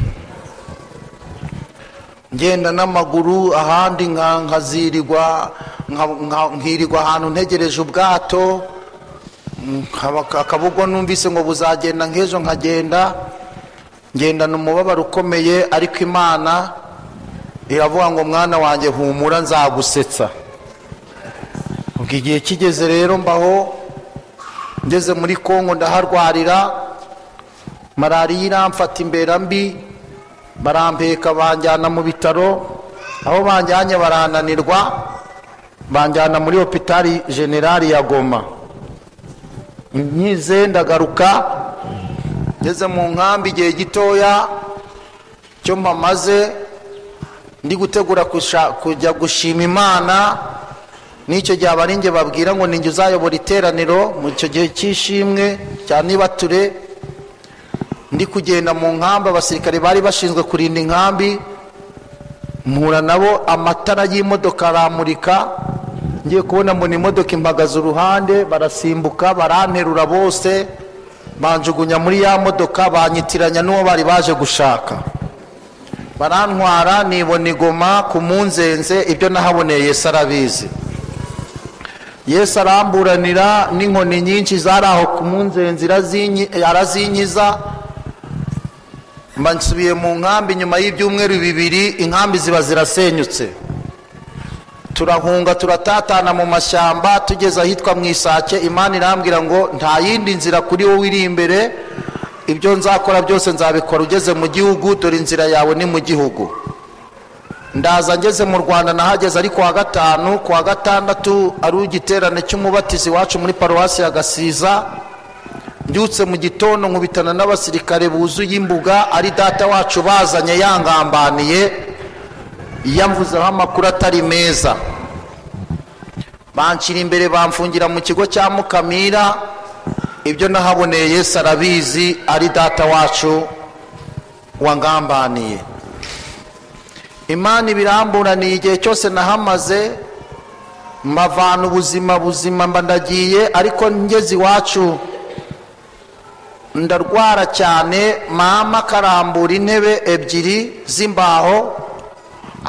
ngenda n'amaguru ahandi nka- nkazirirwa nka- nka- nkirirwa ahantu ntegereje ubwato nkaba- akabugwa numvise ngo buzagenda nk'ejo nkagenda ngendana umubabaro ukomeye ariko imana iravuga ngo mwana wanjye humura nzagusetsa ubwo igihe kigeze rero mbaho ngeze muri kongo ndaharwarira malariya iramfata imbera mbi barampeka banjyana mu bitaro aho banjyanye barananirwa banjyana muri hopitari generali ya goma nkize ndagaruka ngeze mu nkambi igihe gitoya cyo mpamaze ndi gutegura kusha- kujya gushima imana n'icyo gihe abaringe babwira ngo ninjye uzayobora iteraniro mu icyo gihe cy'ishimwe cya nibature ndi kugenda mu nkambi abasirikare bari bashinzwe kurinda inkambi mpura nabo amatara y'imodoka aramurika ngiye kubona mbona imodoka impagaze uruhande barasimbuka baranterura bose banjugunya muri ya modoka banyitiranya n'uwo bari baje gushaka barantwara nibona igoma ku munzenze ibyo nahaboneye yesu arabizi yesu aramburanira n'inkoni nyinshi zari aho ku munzenze irazinyi- arazinyiza mba nsubiye mu nkambi nyuma y'ibyumweru bibiri inkambi ziba zirasenyutse turahunga turatatana mu mashyamba tugeze ahitwa mu isake imana irambwira ngo nta yindi nzira kuri wowe iri imbere ibyo nzakora byose nzabikora ugeze mu gihugu dore inzira yawe ni mu gihugu ndaza ngeze mu rwanda nahageze ari kuwa gatanu kuwa gatandatu ari igiterane cy'umubatizi wacu muri paruwasi ya gasiza mbyutse mu gitondo nkubitana n'abasirikare buzuye imbuga ari data wacu bazanye yangambaniye yamvuzeho amakuru atari meza banshyira imbere bamfungira mu kigo cya mukamira ibyo nahaboneye yesu arabizi ari data wacu wangambaniye imana ibiramburaniye igihe cyose nahamaze mbavana ubuzima buzima mba ndagiye ariko ngeze iwacu ndarwara cyane mama akarambura intebe ebyiri z'imbaho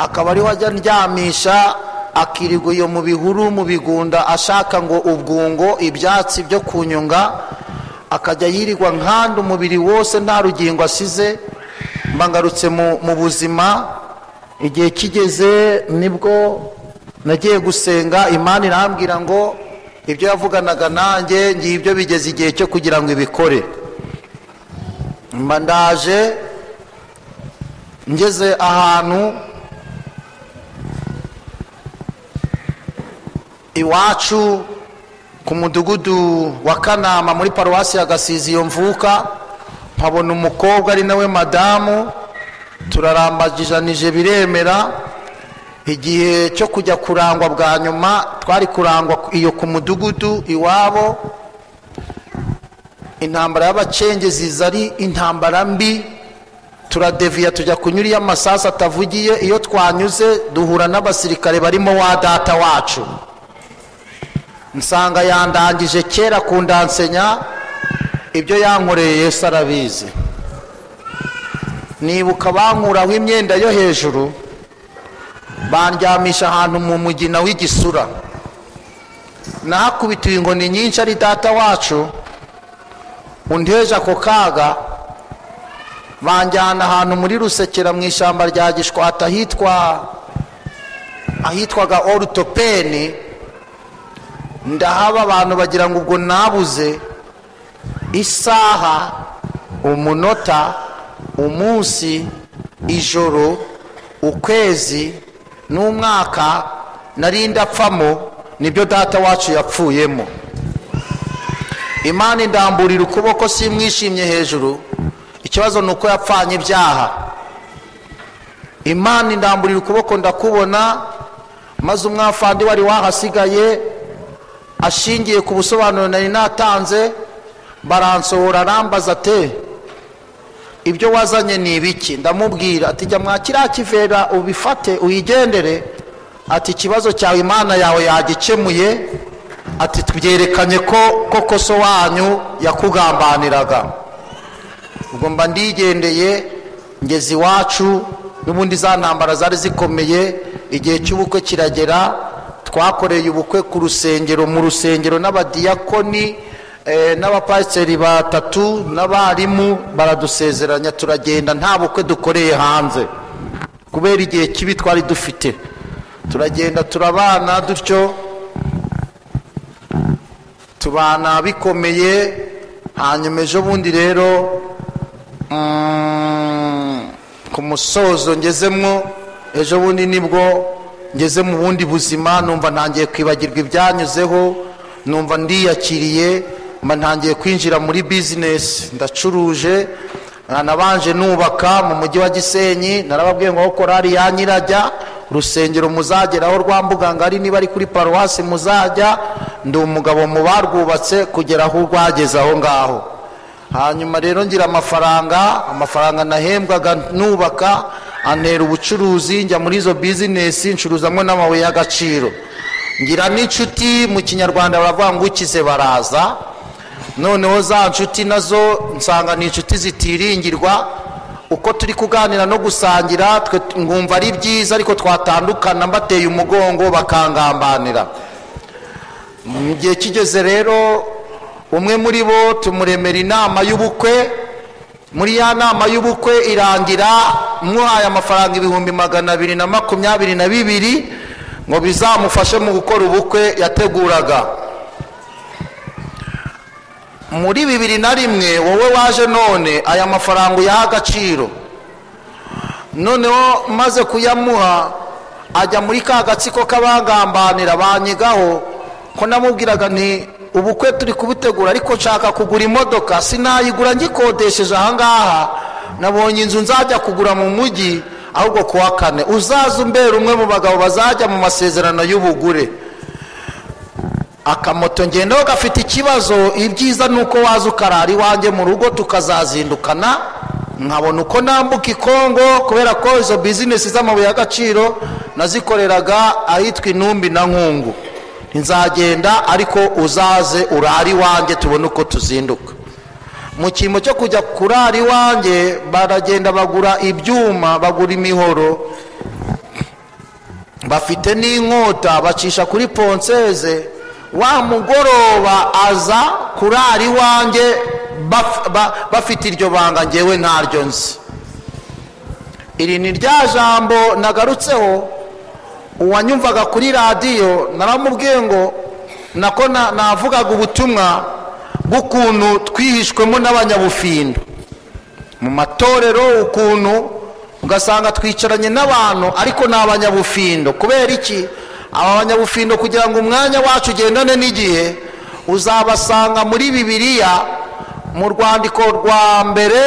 akaba ariho ajya ndyamisha akirirwa iyo mu bihuru mu bigunda ashaka ngo ubwungo ibyatsi byo kunyunga akajya yirirwa nkanda umubiri wose nta rugingo asize mba ngarutse mu- mu buzima igihe kigeze nibwo nagiye gusenga imana irambwira ngo ibyo yavuganaga nanjye ngiye ibyo bigeze igihe cyo kugira ngo ibikore mba ndaje ngeze ahantu iwacu ku mudugudu wa kanama muri paruwasi ya gasizi iyo mvuka nkabona umukobwa ari nawe madamu turarambagijanije biremera igihe cyo kujya kurangwa bwa nyuma twari kurangwa iyo ku mudugudu iwabo intambara y'abacengezi ari intambara mbi turadeviya tujya kunyura iyo amasasu atavugiye iyo twanyuze duhura n'abasirikare barimo wa data wacu nsanga yandangije kera kundansenya ibyo yankoreye yesu arabizi nibuka bankuraho imyenda yo hejuru bandyamisha ahantu mu mugina w'igisura nahakubitiwe inkoni nyinshi ari data wacu undeje ako kaga banjyana ahantu muri rusekera mu ishyamba rya gishwata ahitwa ahitwaga orutopeni ndahaba abantu bagira ngo ubwo nabuze isaha umunota umunsi ijoro ukwezi n'umwaka nari ndapfamo nibyo data wacu yapfuyemo imana indamburira ukuboko simwishimye hejuru ikibazo ni uko yapfanye ibyaha imana indamburira ukuboko ndakubona maze umwafandi wari wahasigaye ashingiye ku busobanuro nari natanze baransohora arambaza ate ibyo wazanye ni ibiki ndamubwira ati jya mwa kiriya kivera ubifate uyigendere ati ikibazo cyawe imana yawe yagikemuye ati tubyerekanye ko koko so wanyu yakugambaniraga ubwo mba ndigendeye ngeze iwacu n'ubundi za ntambara zari zikomeye igihe cy'ubukwe kiragera twakoreye ubukwe ku rusengero mu rusengero n'abadiyakoni eh, n'abapasiteri batatu n'abarimu baradusezeranya turagenda nta bukwe dukoreye hanze kubera igihe kibi twari dufite turagenda turabana dutyo tubana bikomeye hanyuma ejo bundi rero mm, ku musozo ngezemwo ejo bundi nibwo ngeze mu bundi buzima numva ntangiye kwibagirwa ibyanyuzeho numva ndiyakiriye mba ntangiye kwinjira muri bizinesi ndacuruje nanabanje nubaka mu mujyi wa gisenyi narababwiye ngo aho korari yanyirajya urusengero muzageraho rwa mbugangari niba ari kuri paruwasi muzajya ndi umugabo mu barwubatse kugera aho rwageze aho ngaho hanyuma rero ngira amafaranga amafaranga nahembwaga nubaka antera ubucuruzi njya muri izo bizinesi ncuruzamo n'amabuye y'agaciro ngira n'inshuti mu kinyarwanda baravuga ngo ukize baraza noneho za nshuti nazo nsanga ni inshuti zitiringirwa uko turi kuganira no gusangira twe nkumva ari byiza ariko twatandukana mbateye umugongo bakangambanira mu gihe kigeze rero umwe muri bo tumuremera inama y'ubukwe muri ya nama y'ubukwe irangira muhaye amafaranga ibihumbi magana abiri na makumyabiri na bibiri ngo bizamufashe mu gukora ubukwe yateguraga muri bibiri na rimwe wowe waje none aya mafaranga uyaha agaciro noneho maze kuyamuha ajya muri ka gatsiko k'abagambanira banyigaho ko namubwiraga nti ubukwe turi kubutegura ariko nshaka kugura imodoka sinayigura ngikodesheje ahangaha nabonye inzu nzajya kugura mu mujyi ahubwo kuwa kane uzaza umbera umwe mu bagabo bazajya mu masezerano y'ubugure akamoto ngendaho gafite ikibazo ibyiza ni uko waza ukarara iwanjye mu rugo tukazazindukana nkabona uko nambuka ikongo kubera ko izo bizinesi z'amabuye y'agaciro nazikoreraga ahitwa intumbi na nkungu nzagenda ariko uzaze urara iwanjye tubone uko tuzinduka mu cyimbo cyo kujya kurara iwanjye baragenda bagura ibyuma bagura imihoro bafite n'inkota bacisha kuri ponseze wa mugoroba aza kurara iwanjye bafite iryo banga ngewe ntaryo nzi iri ni rya jambo nagarutseho uwanyumvaga kuri radiyo naramubwiye ngo nako navugaga ubutumwa bw'ukuntu twihishwemo n'abanyabufindo mu matorero ukuntu ugasanga twicaranye n'abantu ariko ni abanyabufindo kubera iki aba banyabufindo kugira ngo umwanya wacu ugendane n'igihe uzabasanga muri bibiliya mu rwandiko rwa mbere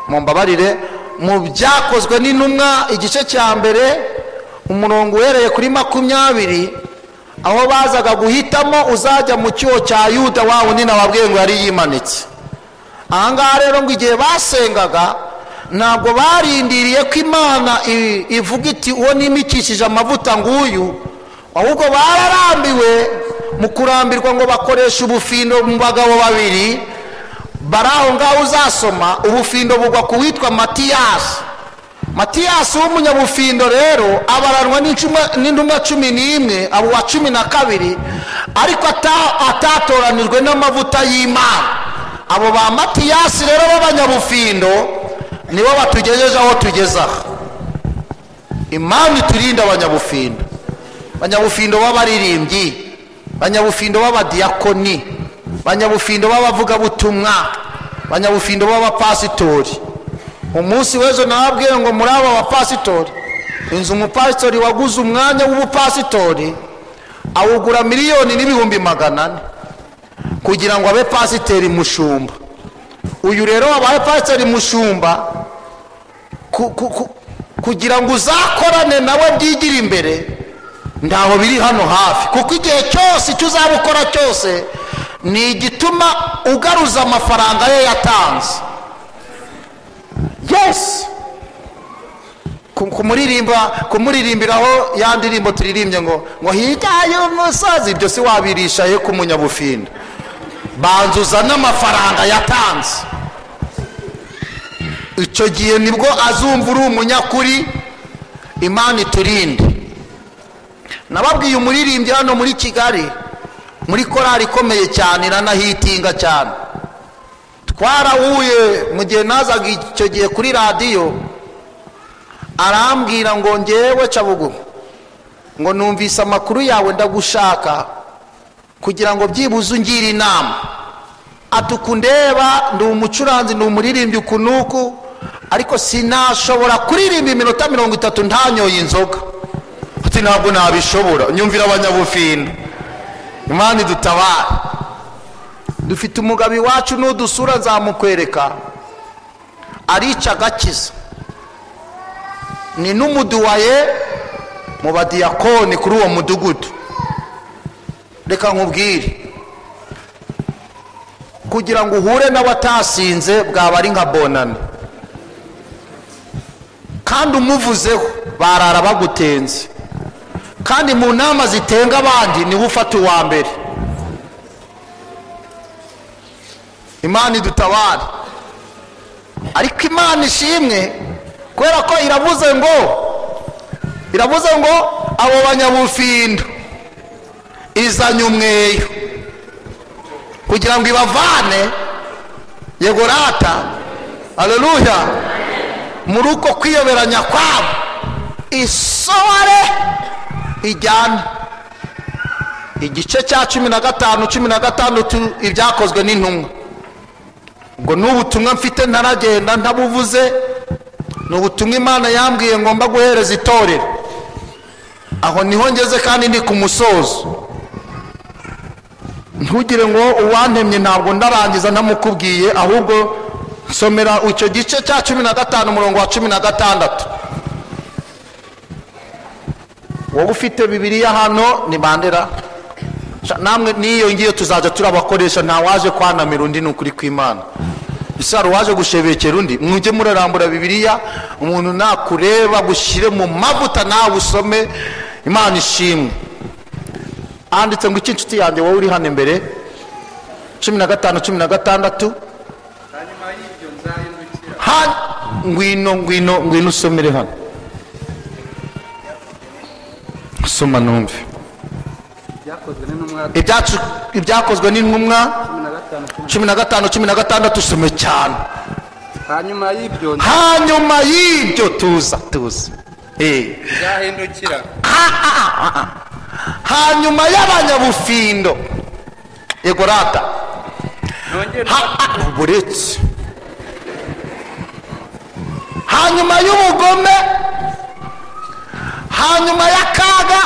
mu mbabarire mu byakozwe n'intumwa igice cya mbere umurongo uhereye kuri makumyabiri aho bazaga guhitamo uzajya mu cyuho cya yuda wa wundi nababwiye ngo yari yimanitse ahangaha rero ngo igihe basengaga ntabwo barindiriye ko imana ivuga iti uwo nimikishije amavuta nguyu ahubwo bararambiwe mu kurambirwa ngo bakoreshe ubufindo mu bagabo babiri bari aho ngaho uzasoma ubufindo bugwa ku witwa matiyasi matiyasi w'umunyabufindo rero abaranwa n'intumwa cumi n'imwe abo wa cumi na kabiri ariko atatoranijwe n'amavuta y'imana abo ba matiyasi rero b'abanyabufindo nibo batugejeje aho tugeze aha imana iturinde abanyabufindo abanyabufindo b'abaririmbyi abanyabufindo b'abadiyakoni abanyabufindo b'abavugabutumwa abanyabufindo b'abapasitori umunsi w'ejo nababwiye ngo muri aba bapasitori inzu umupasitori waguze umwanya w'ubupasitori awugura miliyoni n'ibihumbi magana ane kugira ngo abe pasiteri mushumba uyu rero wabaye pasiteri mushumba ku- ku- ku- kugira ngo uzakorane nawe byigire imbere ntaho biri hano hafi kuko igihe cyose icyo uzaba ukora cyose ni igituma ugaruza amafaranga ye yatanze yesi ku- kumuririmba kumuririmbiraho ya ndirimbo turirimbye ngo ngo hirya y'umusozi ibyo si wabirisha ye ku munyabufinda banza uzane amafaranga yatanze icyo gihe nibwo azumva uri umunyakuri imana iturinde nababwiye umuririmbyi hano muri kigali muri korali ikomeye cyane iranahitinga cyane twarahuye mu gihe nazaga icyo gihe kuri radiyo arambwira ngo ngewe cabugu ngo numvise amakuru yawe ndagushaka kugira ngo byibuze ungire inama ati uku ndeba ndi umucuranzi ni umuririmbyi uku n'uku ariko sinashobora kuririmba iminota mirongo itatu ntanyoye inzoga ati ntabwo nabishobora nyumvira abanyabufindo imana idutabare dufite umugabo iwacu n'udusura nzamukwereka arica agakiza ni n'umuduwaye mu badiyakoni kuri uwo mudugudu reka nkubwire kugira ngo uhure n'abatasinze bwaba ari nka bonane kandi umuvuzeho barara bagutenze kandi mu nama zitenga abandi niwe ufata uwa mbere imana idutabare ariko imana ishimwe kubera ko iravuze ngo iravuze ngo abo banyabufindo izanye umweyo kugira ngo ibavane yegorata aleluya muri uko kwiyoberanya kwabo isohore ijyane igice cya cumi na gatanu cumi na gatandatu ibyakozwe n'intumwa ngo ni ubutumwa mfite ntaragenda ntabuvuze ni ubutumwa imana yambwiye ngomba guhereza itorero aho niho ngeze kandi ni ku musozo ntugire ngo uwantemye ntabwo ndarangiza ntamukubwiye ahubwo nsomera icyo gice cya cumi na gatanu umurongo wa cumi na gatandatu wowe ufite bibiriya hano ni bandera Sha- namwe n'iyo ngiyo tuzajya turabakoresha nta waje kwanamira undi ni ukuri kw'imana isaro waje gushebekera undi mujye murarambura bibiriya umuntu nakureba gushyire mu mavuta nawe usome imana ishimwe handitse ngo iki inshuti yanjye wowe uri hano imbere cumi na gatanu cumi na gatandatu hanyuma y'ibyo nzahindukira Ha- ngwino ngwino ngwino usomere hano soma numve byakozwe n'intumwa Ibyacu- ibyakozwe n'intumwa cumi na gatanu cumi cumi na gatanu cumi na gatandatu usome cyane hanyuma y'ibyo hanyuma y'ibyo tuza tuza Eh. nzahindukira hanyuma y'abanyabufindo yego rata nongere Ha- ah, buretse hanyuma y'ubugome hanyuma y'akaga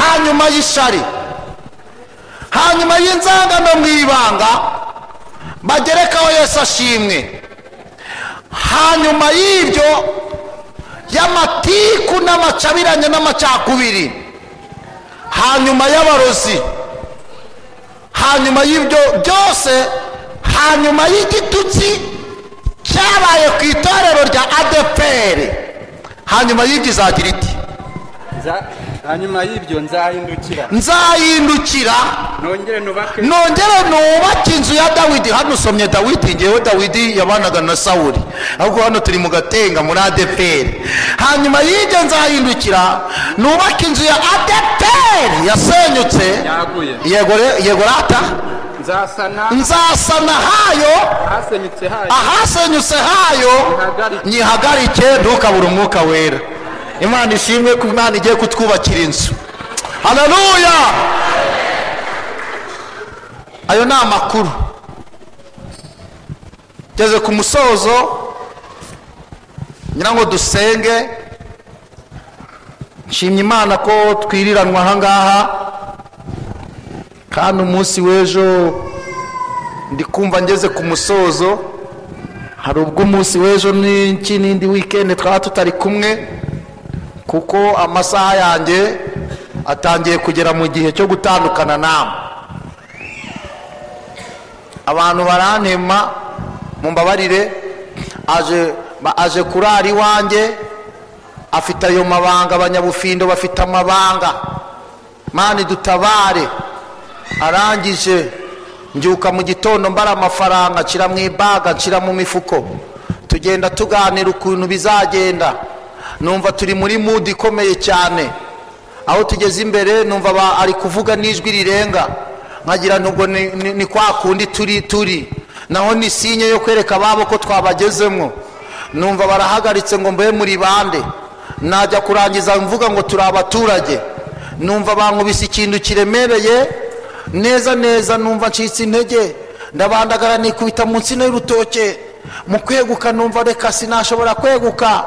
hanyuma y'ishari hanyuma y'inzangano mu ibanga bagerekaho yesu ashimwe hanyuma y'ibyo y'amatiku n'amacabiranye n'amacakubiri hanyuma y'abarozi hanyuma y'ibyo byose hanyuma y'igitutsi cyabaye ku itorero rya adeperi hanyuma y'ibyo izagira iti nza- hanyuma y'ibyo nzahindukira nzahindukira nongere nubake nongere nubake inzu ya dawidi hano usomye dawidi ngewe dawidi yabanaga na sawuri ahubwo hano turi mu gatenga muri adeperi hanyuma y'ibyo nzahindukira nubake inzu ya adeperi yasenyutse yaguye yego re- yego rata nzasana nzasana hayo ahasenyutse hayo ahasenyutse hayo Nyihagarike. nyihagarike ntukabure umwuka wera imana ishimwe ko imana igiye kutwubakira inzu haleluya ayo ni amakuru ngeze ku musozo ngira ngo dusenge nshimye imana ko twiriranwa ahangaha kandi umunsi w'ejo ndi kumva ngeze ku musozo hari ubwo umunsi w'ejo n'iki n'indi wikendi twaba tutari kumwe kuko amasaha yanjye atangiye kugera mu gihe cyo gutandukana nawe abantu barantema mumbabarire aje ba- aje kurara iwanjye afite ayo mabanga abanyabufindo bafite amabanga mani dutabare arangije mbyuka mu gitondo mbara amafaranga nshyira mu ibaga nshyira mu mifuko tugenda tuganira ukuntu bizagenda numva turi muri mudi ikomeye cyane aho tugeze imbere numva ba- ari kuvuga n'ijwi rirenga nkagira nubwo ni, ni, ni kwa kundi turi turi naho ni sinye yo kwereka ababo ko twabagezemo numva barahagaritse ngo mbe muri bande najya kurangiza mvuga ngo turi abaturage numva bankubise ikintu kiremereye neza neza numva ncitse intege ndabandagara nikubita mu nsina y'urutoke mu kweguka numva reka sinashobora kweguka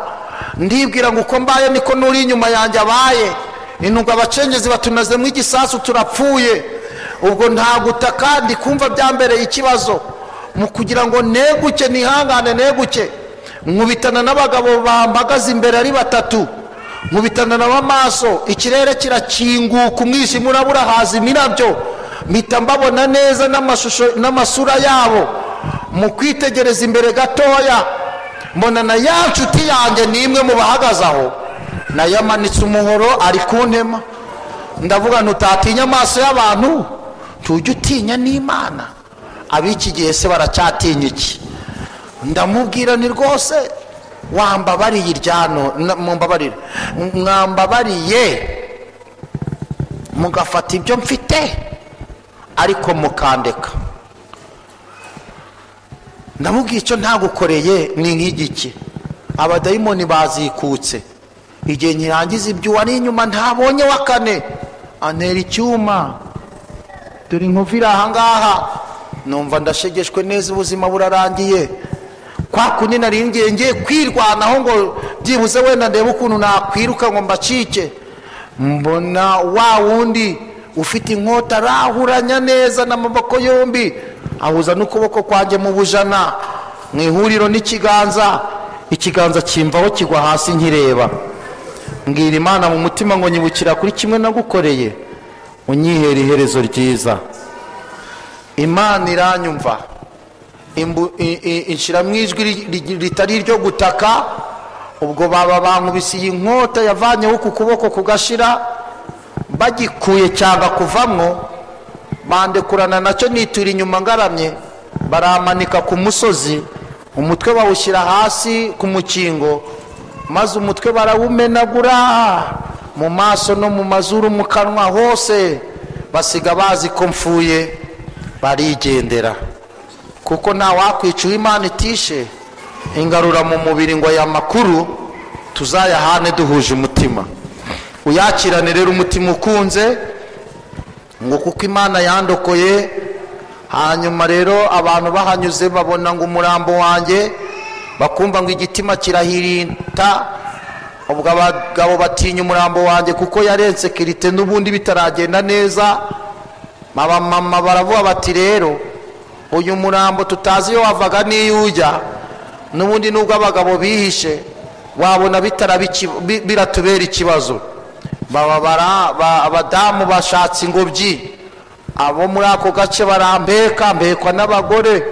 ndibwira ngo uko mbaye niko n'uri inyuma yanjye abaye intunga abacengezi batunazemo igisasu turapfuye ubwo nta guta kandi kumva byambereye ikibazo mu kugira ngo neguke nihangane neguke nkubitana n'abagabo bampagaze imbere ari batatu nkubitana nabo amaso ikirere kirakinguka umwijima urabura haza imirabyo mpita mbabona neza n'amashusho n'amasura yabo mu kwitegereza imbere gatoya mbona na ya nshuti yanjye ni imwe mu bahagaze aho nayo amanitse umuhoro ari ku ntema ndavuga ntutatinya amaso y'abantu tujye utinya n'imana ab'iki gihe se baracyatinya iki ndamubwira ni rwose wambabariye iryano na- mumbabarire mwambabariye mugafata ibyo mfite ariko mukandeka ndamubwira icyo ntagukoreye ni nk'igiki abadayimoni bazikutse igihe nkirangiza ibyo uwari inyuma ntabonye wa kane antera icyuma dore inkovu iri ahangaha numva ndashegeshwe neza ubuzima burarangiye kwa kundi nari ngiye ngiye kwirwanaho ngo byibuze wenda ndebe ukuntu nakwiruka ngo mbacike mbona wa wundi ufite inkota arahuranya neza n'amaboko yombi ahuza n'ukuboko kwanjye mu bujana mu ihuriro n'ikiganza ikiganza kimvaho kigwa hasi nkireba mbwira imana mu mutima ngo nyibukira kuri kimwe nagukoreye unyihera iherezo ryiza imana iranyumva Imbu- i- i- inshyiramo ijwi ri- ri- ritari iryo gutaka ubwo baba bankubise iyi nkota yavanyeho uku kuboko kugashira bagikuye cyanga kuvamwo bandekurana nacyo nitura inyuma ngaramye baramanika ku musozi umutwe bawushyira hasi ku mukingo maze umutwe barawumenagura mu maso no mu mazuru mu kanwa hose basiga bazi ko mfuye barigendera kuko nta wakwica imana itishe ingarura mu mubiri ngo aya makuru tuzayahane duhuje umutima uyakirane rero umutima ukunze ngo kuko imana yandokoye hanyuma rero abantu bahanyuze babona ngo umurambo wanjye bakumva ngo igitima kirahirinta ubwo abagabo batinya umurambo wanjye kuko yarenze kirite n'ubundi bitaragenda neza abamama baravuga bati rero uyu murambo tutazi iyo wavaga n'iyo ujya n'ubundi nubwo abagabo bihishe wabona bitaraba iki- bi- biratubera ikibazo Baba bara- ba- abadamu bashatse ingobyi abo muri ako gace barambeka mbekwa n'abagore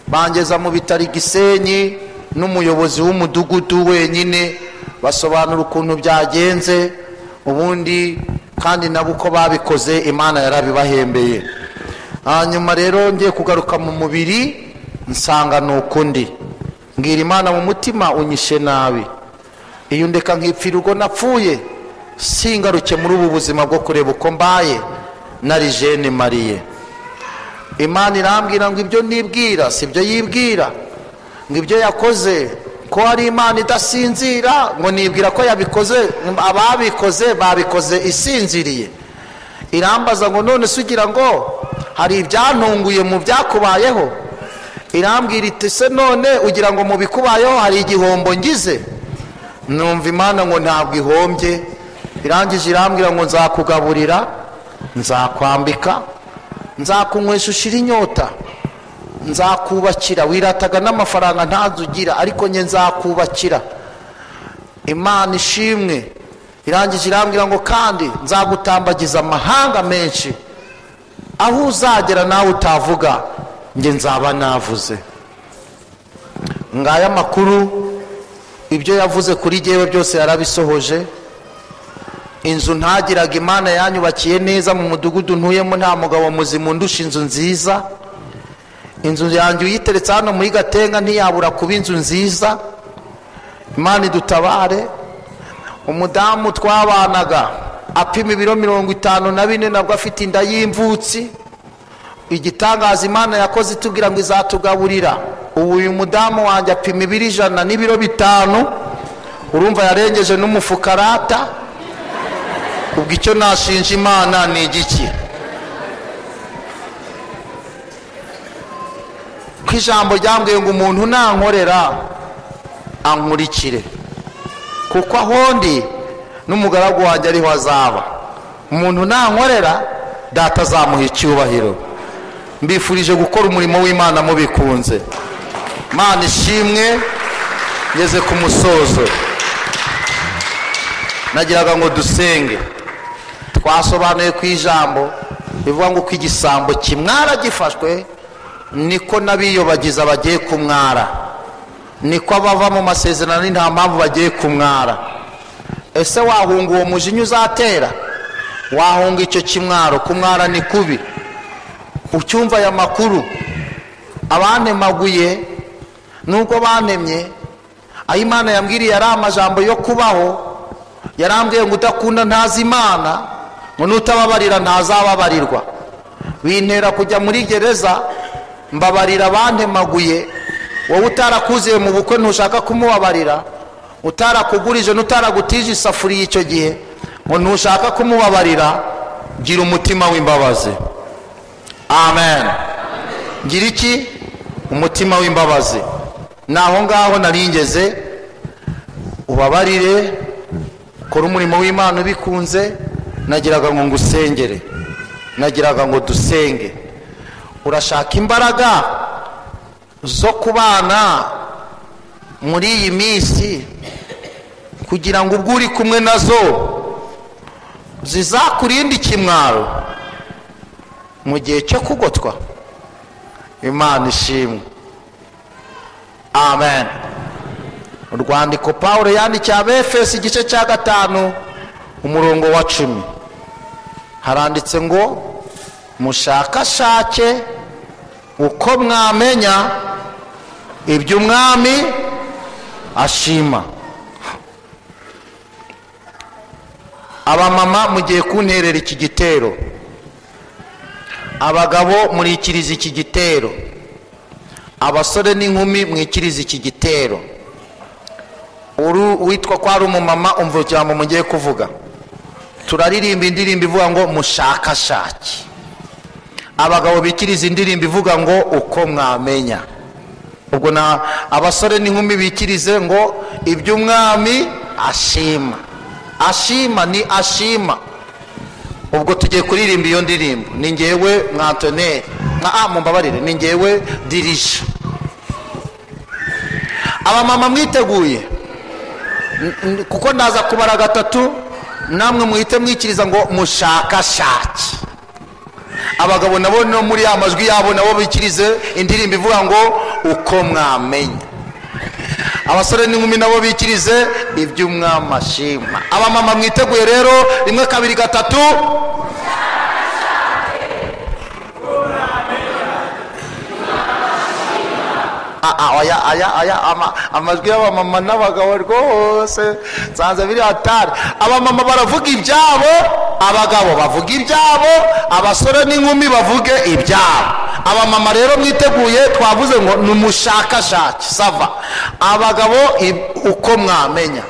bangeza mu bitaro i gisenyi n'umuyobozi w'umudugudu wenyine basobanura ukuntu byagenze ubundi kandi nabo uko babikoze imana yarabibahembeye hanyuma rero ngiye kugaruka mu mubiri nsanga ni ukundi mbwira imana mu mutima unyishe nabi iyo ndeka nkipfira ubwo napfuye singaruke muri ubu buzima bwo kureba uko mbaye nari jene mariye imana irambwira ngo ibyo nibwira si byo yibwira ngo ibyo yakoze ko ari imana idasinzira ngo nibwira ko yabikoze ababikoze babikoze isinziriye irambaza ngo none se ugira ngo hari ibyantunguye mu byakubayeho irambwira iti se none ugira ngo mu bikubayeho hari igihombo ngize numva imana ngo ntabwo ihombye irangije irambwira ngo nzakugaburira nzakwambika nzakunywesha ushira inyota nzakubakira wirataga n'amafaranga ntazo ugira ariko njye nzakubakira imana ishimwe irangije irambwira ngo kandi nzagutambagiza amahanga menshi aho uzagera nawe utavuga njye nzaba navuze ngaya amakuru ibyo yavuze kuri jyewe byose yarabisohoje inzu ntagiraga imana yanyubakiye neza mu mudugudu ntuyemo nta mugabo muzima undusha inzu nziza inzu yanjye uyiteretse hano muri gatenga ntiyabura kuba inzu nziza imana idutabare umudamu twabanaga apima ibiro mirongo itanu na bine nabwo afite inda y'imvutsi igitangaza imana yakoze itubwira ngo izatugaburira ubu uyu mudamu wanjye apima ibiro ijana n'ibiro bitanu urumva yarengeje n'umufukarata ubwo icyo nashinja imana ni igiki ko ijambo ryambwiye ngo umuntu nankorera ankurikire kuko ahondi n'umugaragu wanjye ariho azaba umuntu nankorera data azamuha icyubahiro mbifurije gukora umurimo w'imana mubikunze mana ishimwe ngeze ku musozo nagiraga ngo dusenge twasobanuye ku ijambo bivuga ngo uko igisambo kimwara gifashwe niko n'abiyobagiza bagiye kumwara niko abava mu masezerano ni nta mpamvu bagiye kumwara ese wahunga uwo mujinya uzatera wahunga icyo kimwaro kumwara ni kubi ucyumva aya makuru abanemaguye nubwo banemye aho imana yambwiriye ari amajambo yo kubaho yarambwiye ngo udakunda ntazi imana ngo n'utababarira ntazababarirwa bintera kujya muri gereza mbabarira abantemaguye wowe utarakuziye mu bukwe ntushaka kumubabarira utarakugurije n'utaragutije isafuriya icyo gihe ngo ntushaka kumubabarira gira umutima w'imbabazi amen gira iki umutima w'imbabazi ni aho ngaho naringeze ubabarire kora umurimo w'imana ubikunze nagiraga ngo ngusengere nagiraga ngo dusenge urashaka imbaraga zo kubana muri iyi minsi kugira ngo ubwo uri kumwe nazo zizakurinde ikimwaro mu gihe cyo kugotwa imana ishimwe amen urwandiko paul yandikiye abefesi igice cya gatanu umurongo wa cumi haranditse ngo mushakashake uko mwamenya ibyo umwami ashima abamama mugiye kunterera iki gitero abagabo murikiriza iki gitero abasore n'inkumi mwikiriza iki gitero uru witwa ko ari umumama umva ijambo mugiye kuvuga turaririmba indirimbo ivuga ngo mushakashake abagabo bikiriza indirimbo ivuga ngo uko mwamenya ubwo na abasore n'inkumi bikirize ngo ibyo umwami ashima ashima ni ashima ubwo tugiye kuririmba iyo ndirimbo ni ngewe mwatoneri nka a mumbabarire ni ngewe dirija abamama mwiteguye kuko ndaza kubara gatatu namwe muhite mwikiriza ngo mushakashake abagabo nabo no muri ya majwi yabo nabo bikirize indirimbo ivuga ngo uko mwamenya abasore n'inkumi nabo bikirize ibyo ashima abamama mwiteguye rero rimwe kabiri gatatu aya aya aya amajwi y'abamama n'abagabo rwose nsanze biri hatari abamama baravuga ibyabo abagabo bavuga ibyabo abasore n'inkumi bavuge ibyabo abamama rero mwiteguye twavuze ngo ni umushakashake sava abagabo uko mwamenya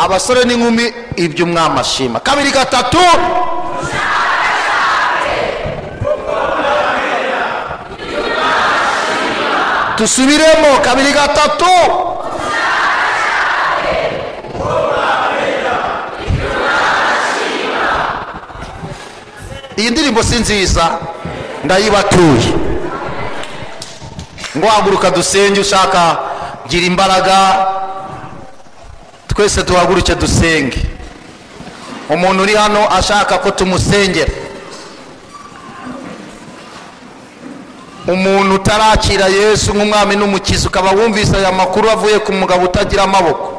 abasore n'inkumi ibyo mwamashima kabiri gatatu dusubiremo kabiri gatatu iyi ndirimbo si nziza ndayibatuye ngo haguruka dusenge ushaka gira imbaraga twese duhaguruke dusenge umuntu uri hano ashaka ko tumusengera umuntu utarakira yesu nk'umwami n'umukizi ukaba wumvise aya makuru avuye ku mugabo utagira amaboko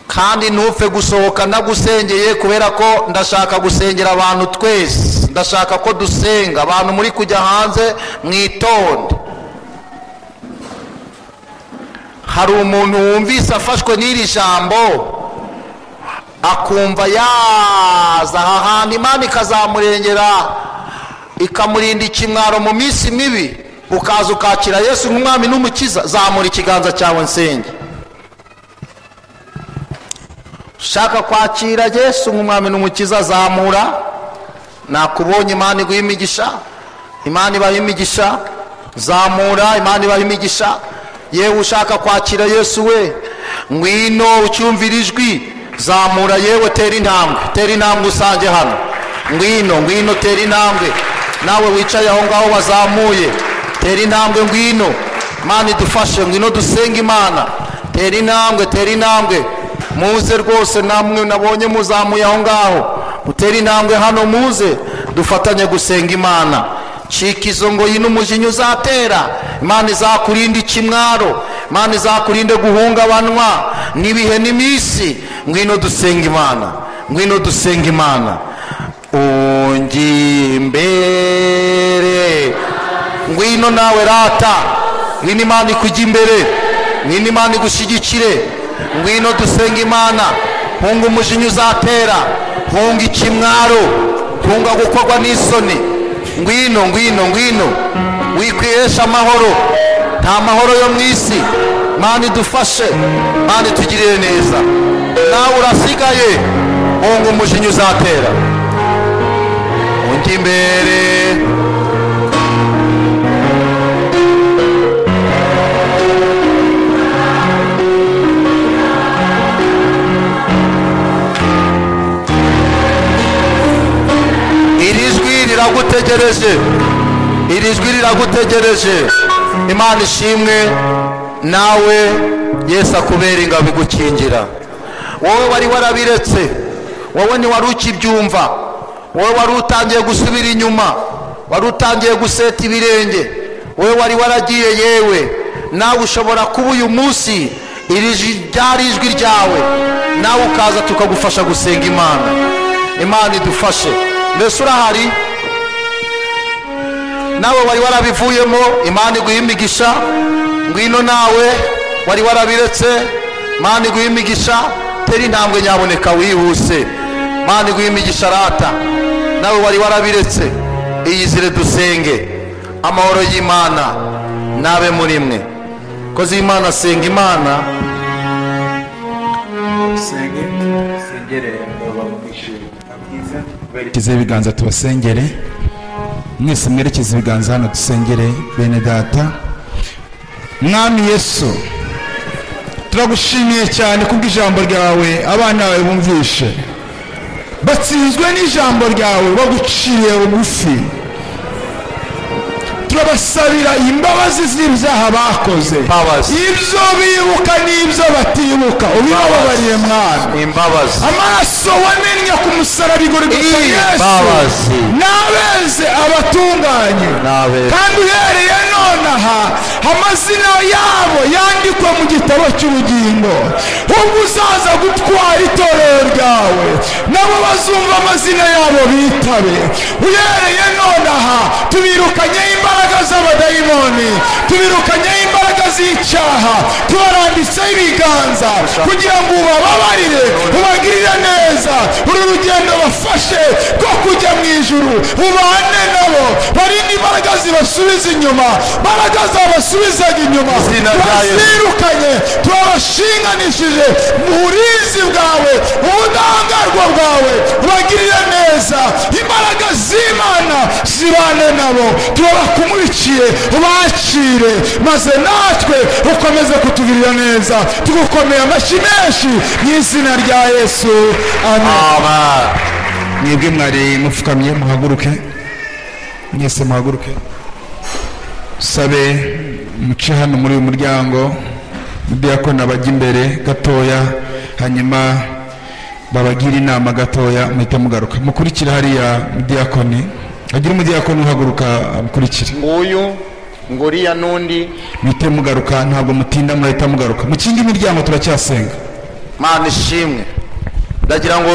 kandi ntupfe gusohoka ndagusengeye kubera ko ndashaka gusengera abantu twese ndashaka ko dusenga abantu muri kujya hanze mwitonde hari umuntu wumvise afashwe n'iri jambo akumva yaza aha hantu imana ikazamurengera ikamurinda ikimwaro mu minsi mibi ukaza ukakira yesu nk'umwami n'umukiza zamura ikiganza cyawe nsenge ushaka kwakira yesu nk'umwami n'umukiza zamura nakubonye imana iguha imigisha imana ibaha imigisha zamura imana ibaha imigisha yewe ushaka kwakira yesu we ngwino ucyumvira ijwi zamura yewe tera intambwe tera intambwe usange hano ngwino ngwino tera intambwe nawe wicaye aho ngaho wazamuye tera intambwe ngwino imana idufashe ngwino dusenge imana tera intambwe tera intambwe muze rwose namwe nabonye muzamuye aho ngaho mutere intambwe hano muze dufatanye gusenga imana cika izo ngoyi n'umujinya uzatera imana izakurinde ikimwaro imana izakurinde guhungabanwa n'ibihe n'iminsi ngwino dusenga imana ngwino dusenga imana ungi imbere ngwino nawe rata ngwino imana ikujya imbere ngwino imana igushyigikire ngwino dusenga imana hunga umujinya uzatera hunga ikimwaro hunga gukorwa n'isoni ngwino ngwino ngwino wikwihesha amahoro nta mahoro yo mu isi mani dufashe mani tugirire neza nawe urasigaye hunga umujinya uzatera undi imbere iri jwi riragutegereje iri jwi riragutegereje imana ishimwe nawe yesu akubera ingabo igukingira wowe wari warabiretse wowe ntiwari ukibyumva wowe wari utangiye gusubira inyuma wari utangiye guseta ibirenge wowe wari waragiye yewe nawe ushobora kuba uyu munsi iri ji- ryari ijwi ryawe nawe ukaza tukagufasha gusenga imana imana idufashe mbese urahari nawe wari warabivuyemo imana iguha imigisha ngwino nawe wari warabiretse imana iguha imigisha tera intambwe nyaboneka wihuse imana iguha imigisha rata nawe wari warabiretse iyizire dusenge amahoro y'imana nabe muri mwe kozi y'imana asenga imana mwerekeze ibiganza tubasengere mwese mwerekeze ibiganza hano dusengere bene data mwami yesu turagushimiye cyane kubw'ijambo ryawe abana bawe bumvishe batsinzwe n'ijambo ryawe baguciye bugufi turabasabira imbabazi z'ibyaha bakoze Imbabazi. ibyo bibuka n'ibyo batibuka ubibabarire mwana imbabazi amaraso wamennye ku musaraba igorigota Imbabazi. yesu n'abeze abatunganye N'abeze. kandi uhereye nonaha amazina yabo yandikwa mu gitabo cy'ubugingo ubwo uzaza gutwara itorero ryawe nabo bazumva amazina yabo bitabe uhereye nonaha tubirukanyeho imbaraga z'abadayimoni tubirukanyeho imbaraga z'icyaha tubarambitseho ibiganza kugira ngo ubababarire ubagirire neza uru rugendo bafashe rwo kujya mu ijuru ubane nabo barinde imbaraga zibasubiza inyuma imbaraga zabasubizaga inyuma Izina rya Yesu. turazirukanye turabashinganishije mu burinzi bwawe ubudahangarwa bwawe ubagirire neza imbaraga z'imana zibane nabo turabakumurikiye ubakire maze natwe ukomeze kutugirira neza tugukomeye amashyi menshi mu izina rya yesu amen Amen. mwebwe mwari mupfukamye muhaguruke mwese muhaguruke sabe muce hano muri uyu muryango mudiyakoni bajya imbere gatoya hanyuma babagire inama gatoya muhite mugaruka mukurikira hariya mudiyakoni hagira umudiyakoni uhaguruka amukurikire nguyu nguriya n'undi muhite mugaruka ntabwo mutinda murahita mugaruka mu kindi miryango turacyasenga mana ishimwe ndagira ngo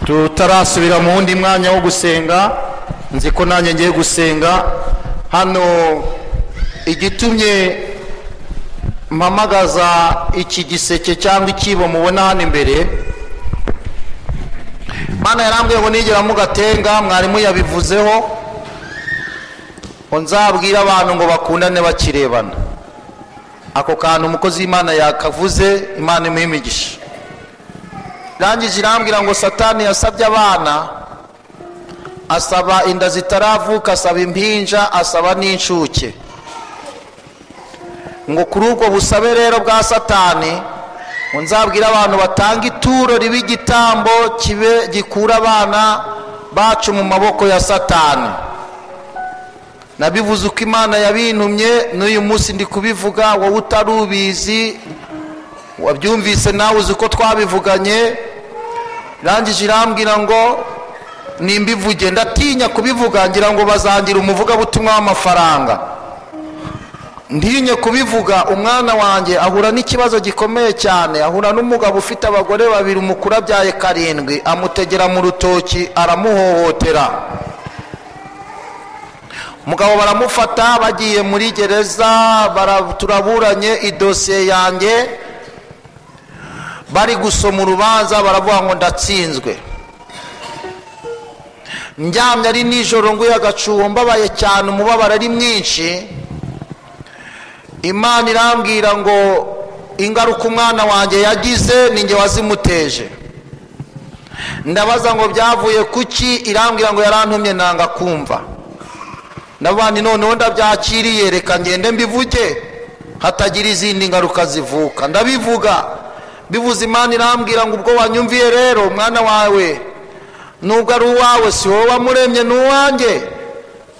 tutarasubira mu wundi mwanya wo gusenga nzi ko nanjye ngiye gusenga hano igitumye mpamagaza iki giseke cyangwa ikibo mubona hano imbere mana yarambwiye ngo nigera mugatenga mwarimu yabivuzeho ngo nzabwire abantu ngo bakundane bakirebana ako kantu umukozi w'imana yakavuze imana imuha imigisha irangije irambwira ngo satani yasabye abana asaba inda zitaravuka asaba impinja asaba n'incuke ngo kuri ubwo busabe rero bwa satani ngo nzabwire abantu batanga ituro riba igitambo kibe gikura abana bacu mu maboko ya satani nabivuze uko imana yabintumye n'uyu munsi ndi kubivuga wowe utari ubizi wabyumvise nawe uzi ko twabivuganye irangije irambwira ngo nimbivuge ndatinya kubivuga ngira ngo bazangira umuvugabutumwa w'amafaranga ntinye kubivuga umwana wanjye ahura n'ikibazo gikomeye cyane ahura n'umugabo ufite abagore babiri umukuru abyaye karindwi amutegera mu rutoki aramuhohotera umugabo baramufata bagiye muri gereza bara- turaburanye idosiye yanjye bari gusoma urubanza baravuga ngo ndatsinzwe ndyamye ari nijoro nguye agacuho mbabaye cyane umubabaro ari mwinshi imana irambwira ngo ingaruka umwana wanjye yagize ni nge wazimuteje ndabaza ngo byavuye kuki irambwira ngo yarantumye nanga kumva nabandi noneho ndabyakiriye reka ngende mbivuge hatagira izindi ngaruka zivuka ndabivuga bivuze imana irambwira ngo ubwo wanyumviye rero umwana wawe nubwo ari uwawe si wowe wamuremye ni uwanjye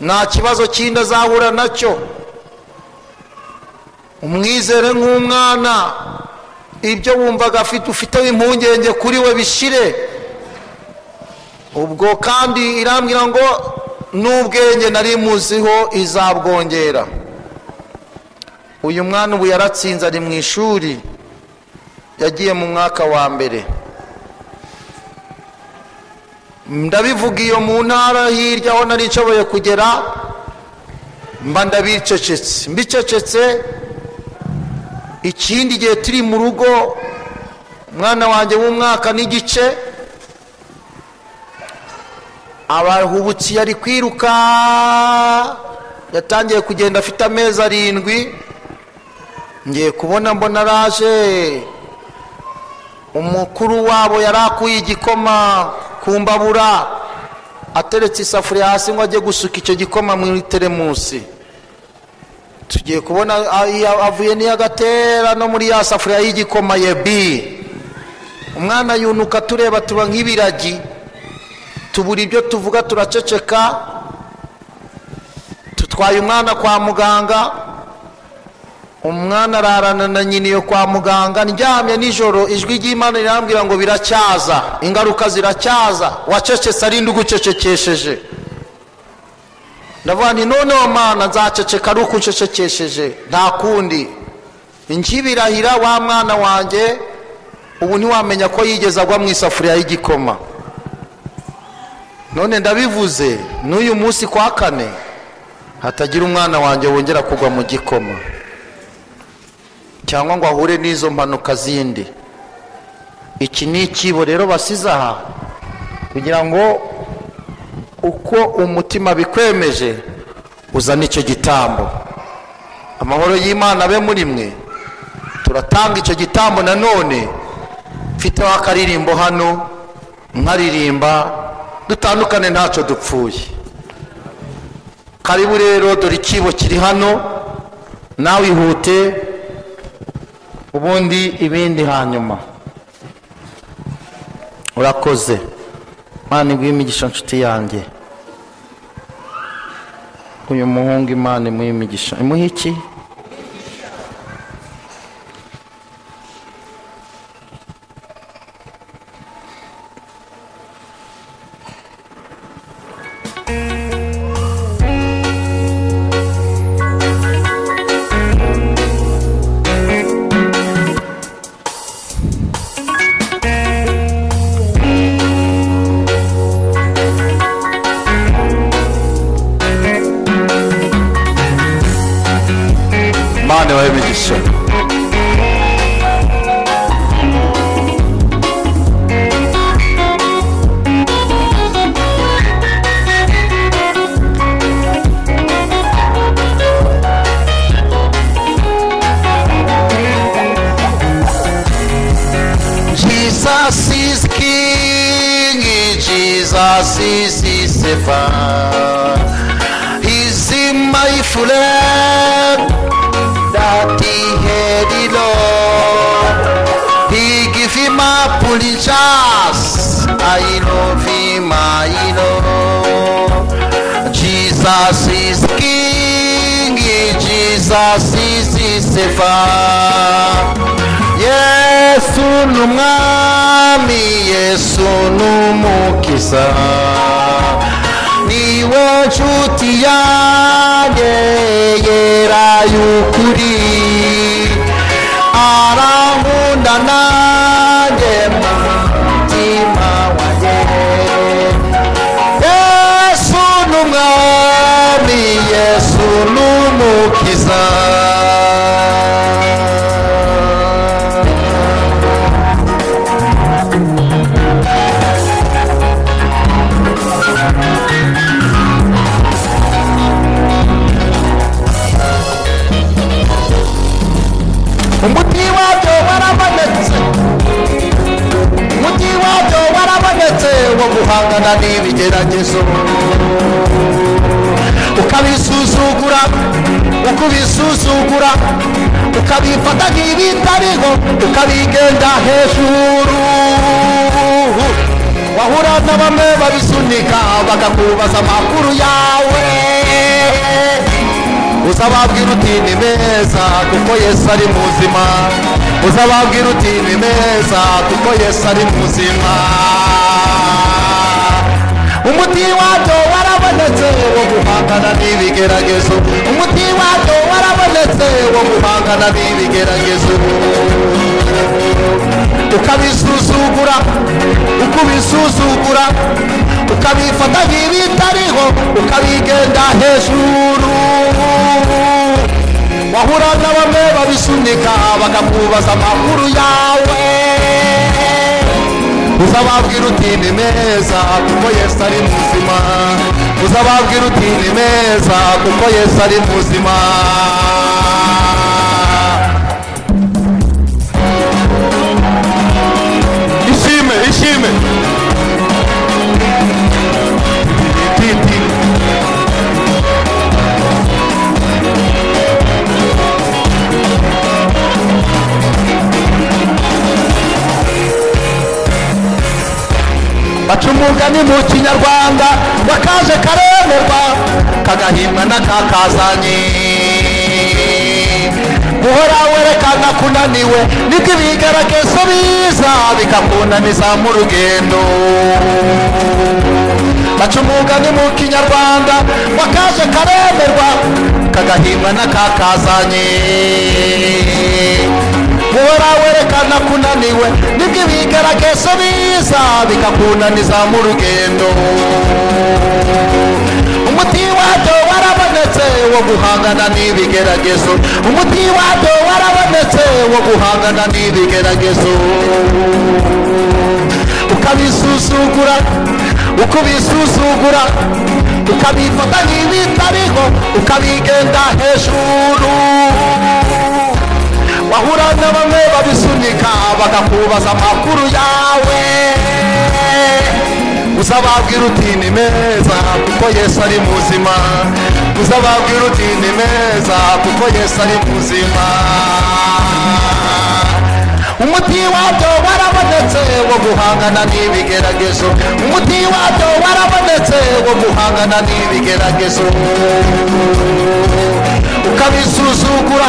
nta kibazo kindi azahura nacyo umwizere nk'umwana ibyo wumvaga afite ufiteho impungenge kuri we bishire ubwo kandi irambwira ngo n'ubwenge nari muziho izabwongera uyu mwana ubu yaratsinze ari mu ishuri yagiye mu mwaka wa mbere ndabivuga iyo mu ntara hirya aho nari nshoboye kugera mba ndabicecetse mbicecetse ikindi gihe turi mu rugo umwana wanjye w'umwaka n'igice abahubukiye ari kwiruka yatangiye kugenda afite amezi arindwi ngiye kubona mbona araje umukuru wabo yari akuye igikoma ku mbabura ateretse isafuriya hasi ngo ajye gusuka icyo gikoma mu teremusi tugiye kubona a- iya- avuye n'iyo agatera no muri ya safuriya y'igikoma yebi umwana yunuka tureba tuba nk'ibiragi tubura ibyo tuvuga turaceceka tutwaye umwana kwa muganga umwana ararana na nyina iyo kwa muganga ndyamye nijoro ijwi ry'imana rirambwira ngo biracyaza ingaruka ziracyaza wacecetse ari ndi ugucecekesheje ndavuga nti noneho mana nzaceceka ari uko ucecekesheje nta kundi nkibirahira wa mwana wanjye ubu ntiwamenya ko yigeze agwa mu isafuriya y'igikoma none ndabivuze n'uyu munsi kwa kane hatagira umwana wanjye wongera kugwa mu gikoma cyangwa ngo ahure n'izo mpanuka zindi iki ni ikibo rero basize aha kugira ngo uko umutima bikwemeje uzane icyo gitambo amahoro y'imana abe muri mwe turatanga icyo gitambo nanone mfiteho akaririmbo hano nkaririmba dutandukane ntacyo dupfuye karibu rero dore ikibo kiri hano nawe ihute ubundi ibindi hanyuma urakoze mana iguhe imigisha nshuti yanjye uyu muhungu imana imuha imigisha imuha iki mana ibahe imigisha Jesus is King, Jesus is his Savior. He's in my friend that he had it all. He give him a pulling chance. I love him, I know. Jesus is King, Jesus is his Savior. yesu ni umwami yesu ni umukiza niwe nshuti yanjye yera y'ukuri arankunda nanjye mu mutima wanjye yesu ni umwami yesu ni umukiza umuti wabyo warabonetse umuti wabyo warabonetse wo guhangana n'ibigeragezo ukabisuzugura ukubisuzugura ukabifata nk'ibitariho ukabigenda hejuru wahura na bamwe babisunika bakakubaza amakuru yawe uzababwira uti ni meza kuko yesu ari muzima uzababwira uti ni meza kuko yesu ari muzima umuti wabyo warabonetse wo guhangana n'ibigeragezo umuti wabyo warabonetse wo guhangana n'ibigeragezo ukabisuzugura ukubisuzugura ukabifata nk'ibitariho ukabigenda hejuru wahura na bamwe babisunika bakakubaza amakuru yawe uzababwira uti ni meza kuko yesu ari muzima uzababwira uti ni meza kuko yesu ari muzima ishime ishime baca umugani mu kinyarwanda ngo akaje karemerwa kagahimwa n'akakazanye guhora werekana kunaniwe niko ibigaragazo biza bikakunaniza mu rugendo baca umugani mu kinyarwanda ngo akaje karemerwa kagahimwa n'akakazanye guhora werekana kunaniwe nibwo ibigaragazo biza bikakunaniza mu rugendo umuti wabyo warabonetse wo guhangana n'ibigeragezo umuti wabyo warabonetse wo guhangana n'ibigeragezo ukabisuzugura ukubisuzugura ukabifata nk'ibitariho ukabigenda hejuru wahura na bamwe babisunika bakakubaza amakuru yawe uzababwira uti ni meza kuko yesu ari muzima uzababwira uti ni meza kuko yesu ari muzima umuti wabyo warabonetse wo guhangana n'ibigeragezo umuti wabyo warabonetse wo guhangana n'ibigeragezo ukabisuzugura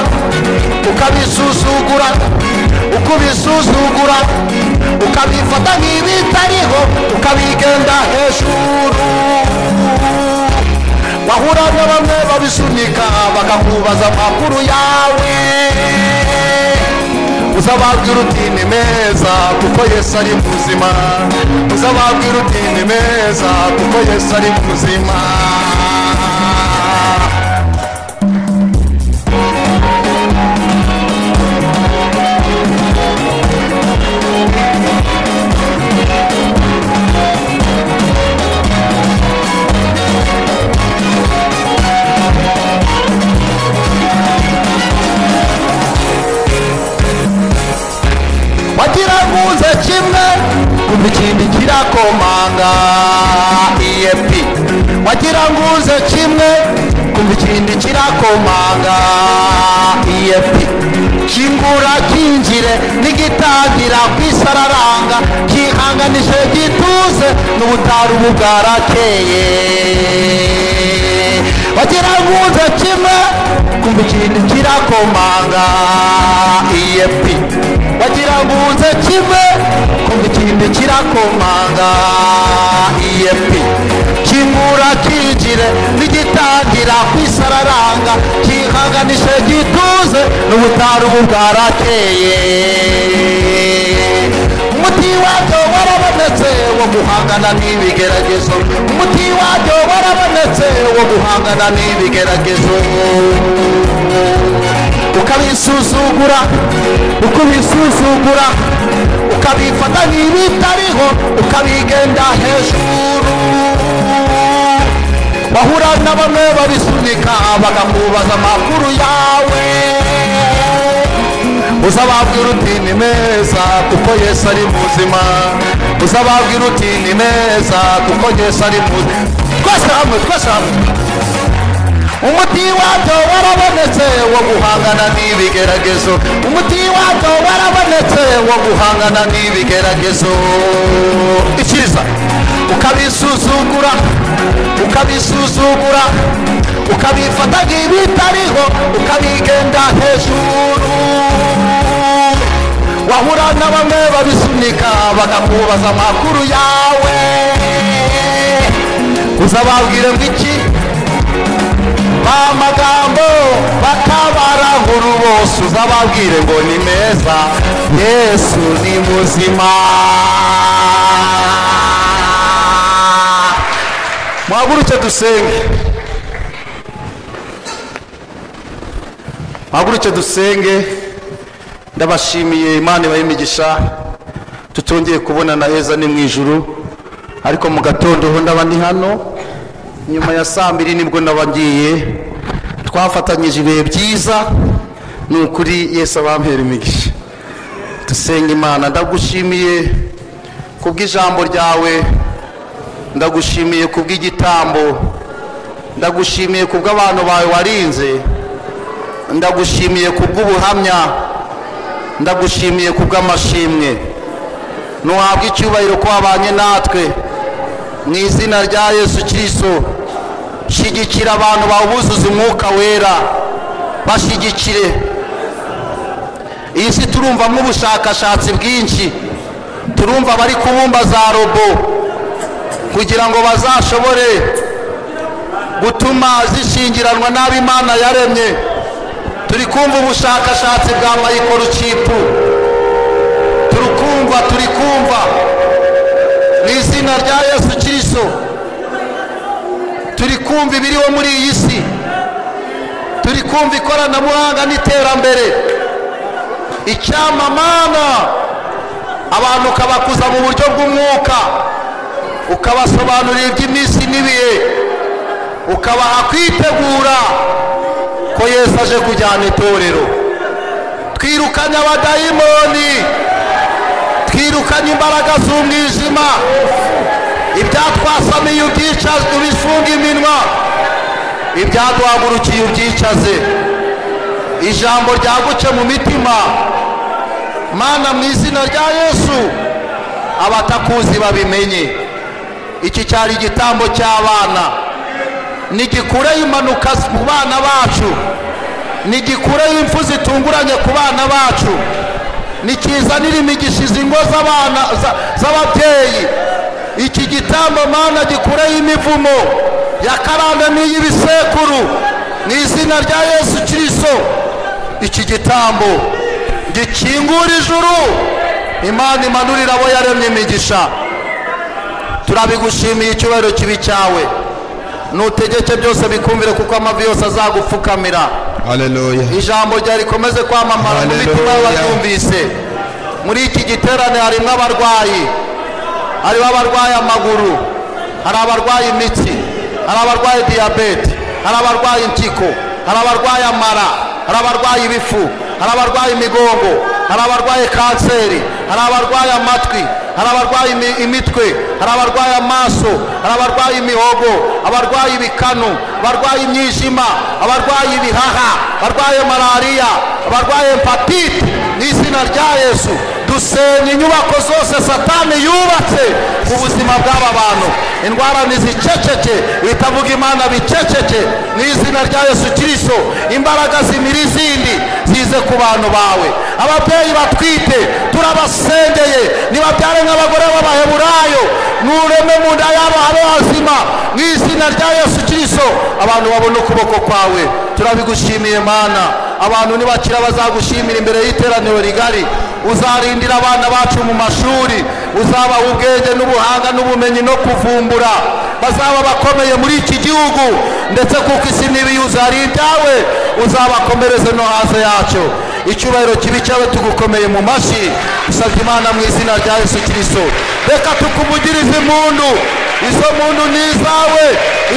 ukabisuzugura ukubisuzugura ukabifata nk'ibitariho ukabigenda hejuru wahura na bamwe babisunika bakakubaza amakuru yawe uzababwira uti ni meza kuko yesu ari muzima uzababwira uti ni meza kuko yesu ari muzima wagira nkuze kimwe kumva ikindi kirakomanga ep wagira ngo uze kimwe kumva ikindi kirakomanga ep kingura kinjire nigitangira kwisararanga kihanganije gituze n'ubutari ubu bwarakeye wagira ngo uze kimwe kumva ikintu kirakomanga ep wagira ngo uze kimwe kumva ikintu kirakomanga ep kingura kinjire nigitangira kwisararanga kihanganishe gituze n'ubutari ubu bwarakeye umuti wabyo warabonetse wo guhangana n'ibigeragezo umuti wabyo warabonetse wo guhangana n'ibigeragezo ukabisuzugura ukubisuzugura ukabifata nk'ibitariho ukabigenda hejuru bahura na bamwe babisunika bakakubaza amakuru yawe uzababwira uti ni meza kuko yesu ari muzima uzababwira uti ni meza kuko yesu ari muzima twese hamwe twese hamwe umuti wabyo warabonetse wo guhangana n'ibigeragezo umuti wabyo warabonetse wo guhangana n'ibigeragezo icyiza ukabisuzugura ukabisuzugura ukabifata nk'ibitariho ukabigenda hejuru wahura na bamwe babisunika bakakubaza amakuru yawe uzababwire ngo iki ba magambo batabarahuru bose uzababwire ngo ni meza yesu ni muzima muhaguruke dusenge muhaguruke dusenge ndabashimiye imana ibahe imigisha tutongeye kubonana heza ni mu ijuru ariko mu gatondo ho ndaba ndi hano nyuma ya saa mbiri nibwo ndaba ngiye twafatanyije ibihe byiza ni ukuri yesu abampera imigisha dusenge imana ndagushimiye kubw'ijambo ryawe ndagushimiye kubw'igitambo ndagushimiye kubw'abantu bawe warinze ndagushimiye kubw'ubuhamya ndagushimiye kubw'amashimwe ntiwahabwa icyubahiro ko wabanye natwe mu izina rya yesu kirisito shyigikira abantu bawuzuza umwuka wera bashyigikire iyi si turumvamo ubushakashatsi bwinshi turumva bari kubumba za robo kugira ngo bazashobore gutuma zishingiranwa n'abo imana yaremye turi kumva ubushakashatsi bwa mayikorokipu turi kumva turi kumva mu izina rya yesu kirisito turi kumva ibiriho muri iyi si turi kumva ikoranabuhanga n'iterambere icyamamana abantu ukabakuza mu buryo bw'umwuka ukabasobanurira iby'iminsi n'ibihe ukabaha kwitegura ko yesu aje kujyana itorero twirukanye abadayimoni twirukanye imbaraga z'umwijima ibyatwasamiye ubyicaze ubifunga iminwa ibyaduhagurukiye ubyicaze ijambo ryagutse mu mitima mana mu izina rya yesu abatakuzi babimenye iki cyari igitambo cy'abana nigikureho impanuka ku bana bacu nigikureho impfu zitunguranye ku bana bacu nikizanire imigisha izi ngo z'abana za- z'ababyeyi iki gitambo mana gikureho imivumo ya karande n'iy'ibisekuru mu izina rya yesu kirisito iki gitambo gikingura ijuru imana imanurira abo yaremye imigisha turabigushimiye icyubahiro kibi cyawe nutegeke byose bikumvire kuko amavi yose azagupfukamira haleluya ijambo ryawe rikomeze kwamamara mu Hallelujah. mitima y'abaryumvise muri iki giterane harimo abarwayi harimo abarwaye amaguru hari abarwaye imitsi hari abarwaye diyabete hari abarwaye impyiko hari abarwaye amara hari abarwaye ibifu hari abarwaye imigongo hari abarwaye kanseri hari abarwaye amatwi hari abarwaye imi- imitwe hari abarwaye amaso hari abarwaye imihogo abarwaye ibikanu abarwaye imyijima abarwaye ibihaha abarwaye malariya abarwaye hepatite n'izina rya yesu dusenya inyubako zose satani yubatse ku buzima bw'aba bantu indwara niziceceke ibitavuga imana biceceke mu izina rya yesu kirisito imbaraga zimira izindi zize ku bantu bawe ababyeyi batwite turabasengeye nibabyare nk'abagore b'abaheburayo nureme mu nda yabo habe hazima mu izina rya yesu kirisito abantu babona ukuboko kwawe turabigushimiye mana abantu nibakira bazagushimira imbere y'iteraniro rigari uzarindira abana bacu mu mashuri uzabaha ubwenge n'ubuhanga n'ubumenyi no kuvumbura bazaba abakomeye muri iki gihugu ndetse kuko isi n'ibiyuzi hari ibyawe uzabakomereze no hanze yacyo icyubahiro kibi cyawe tugukomeye mu mashyi usabye imana mu izina rya yesu kirisito reka tukuvugirize impundu izo muntu ni izawe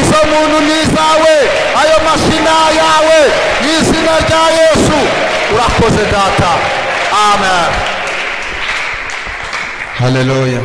izo muntu ni izawe ayo mashina yawe mu izina rya yesu urakoze data amen haleluya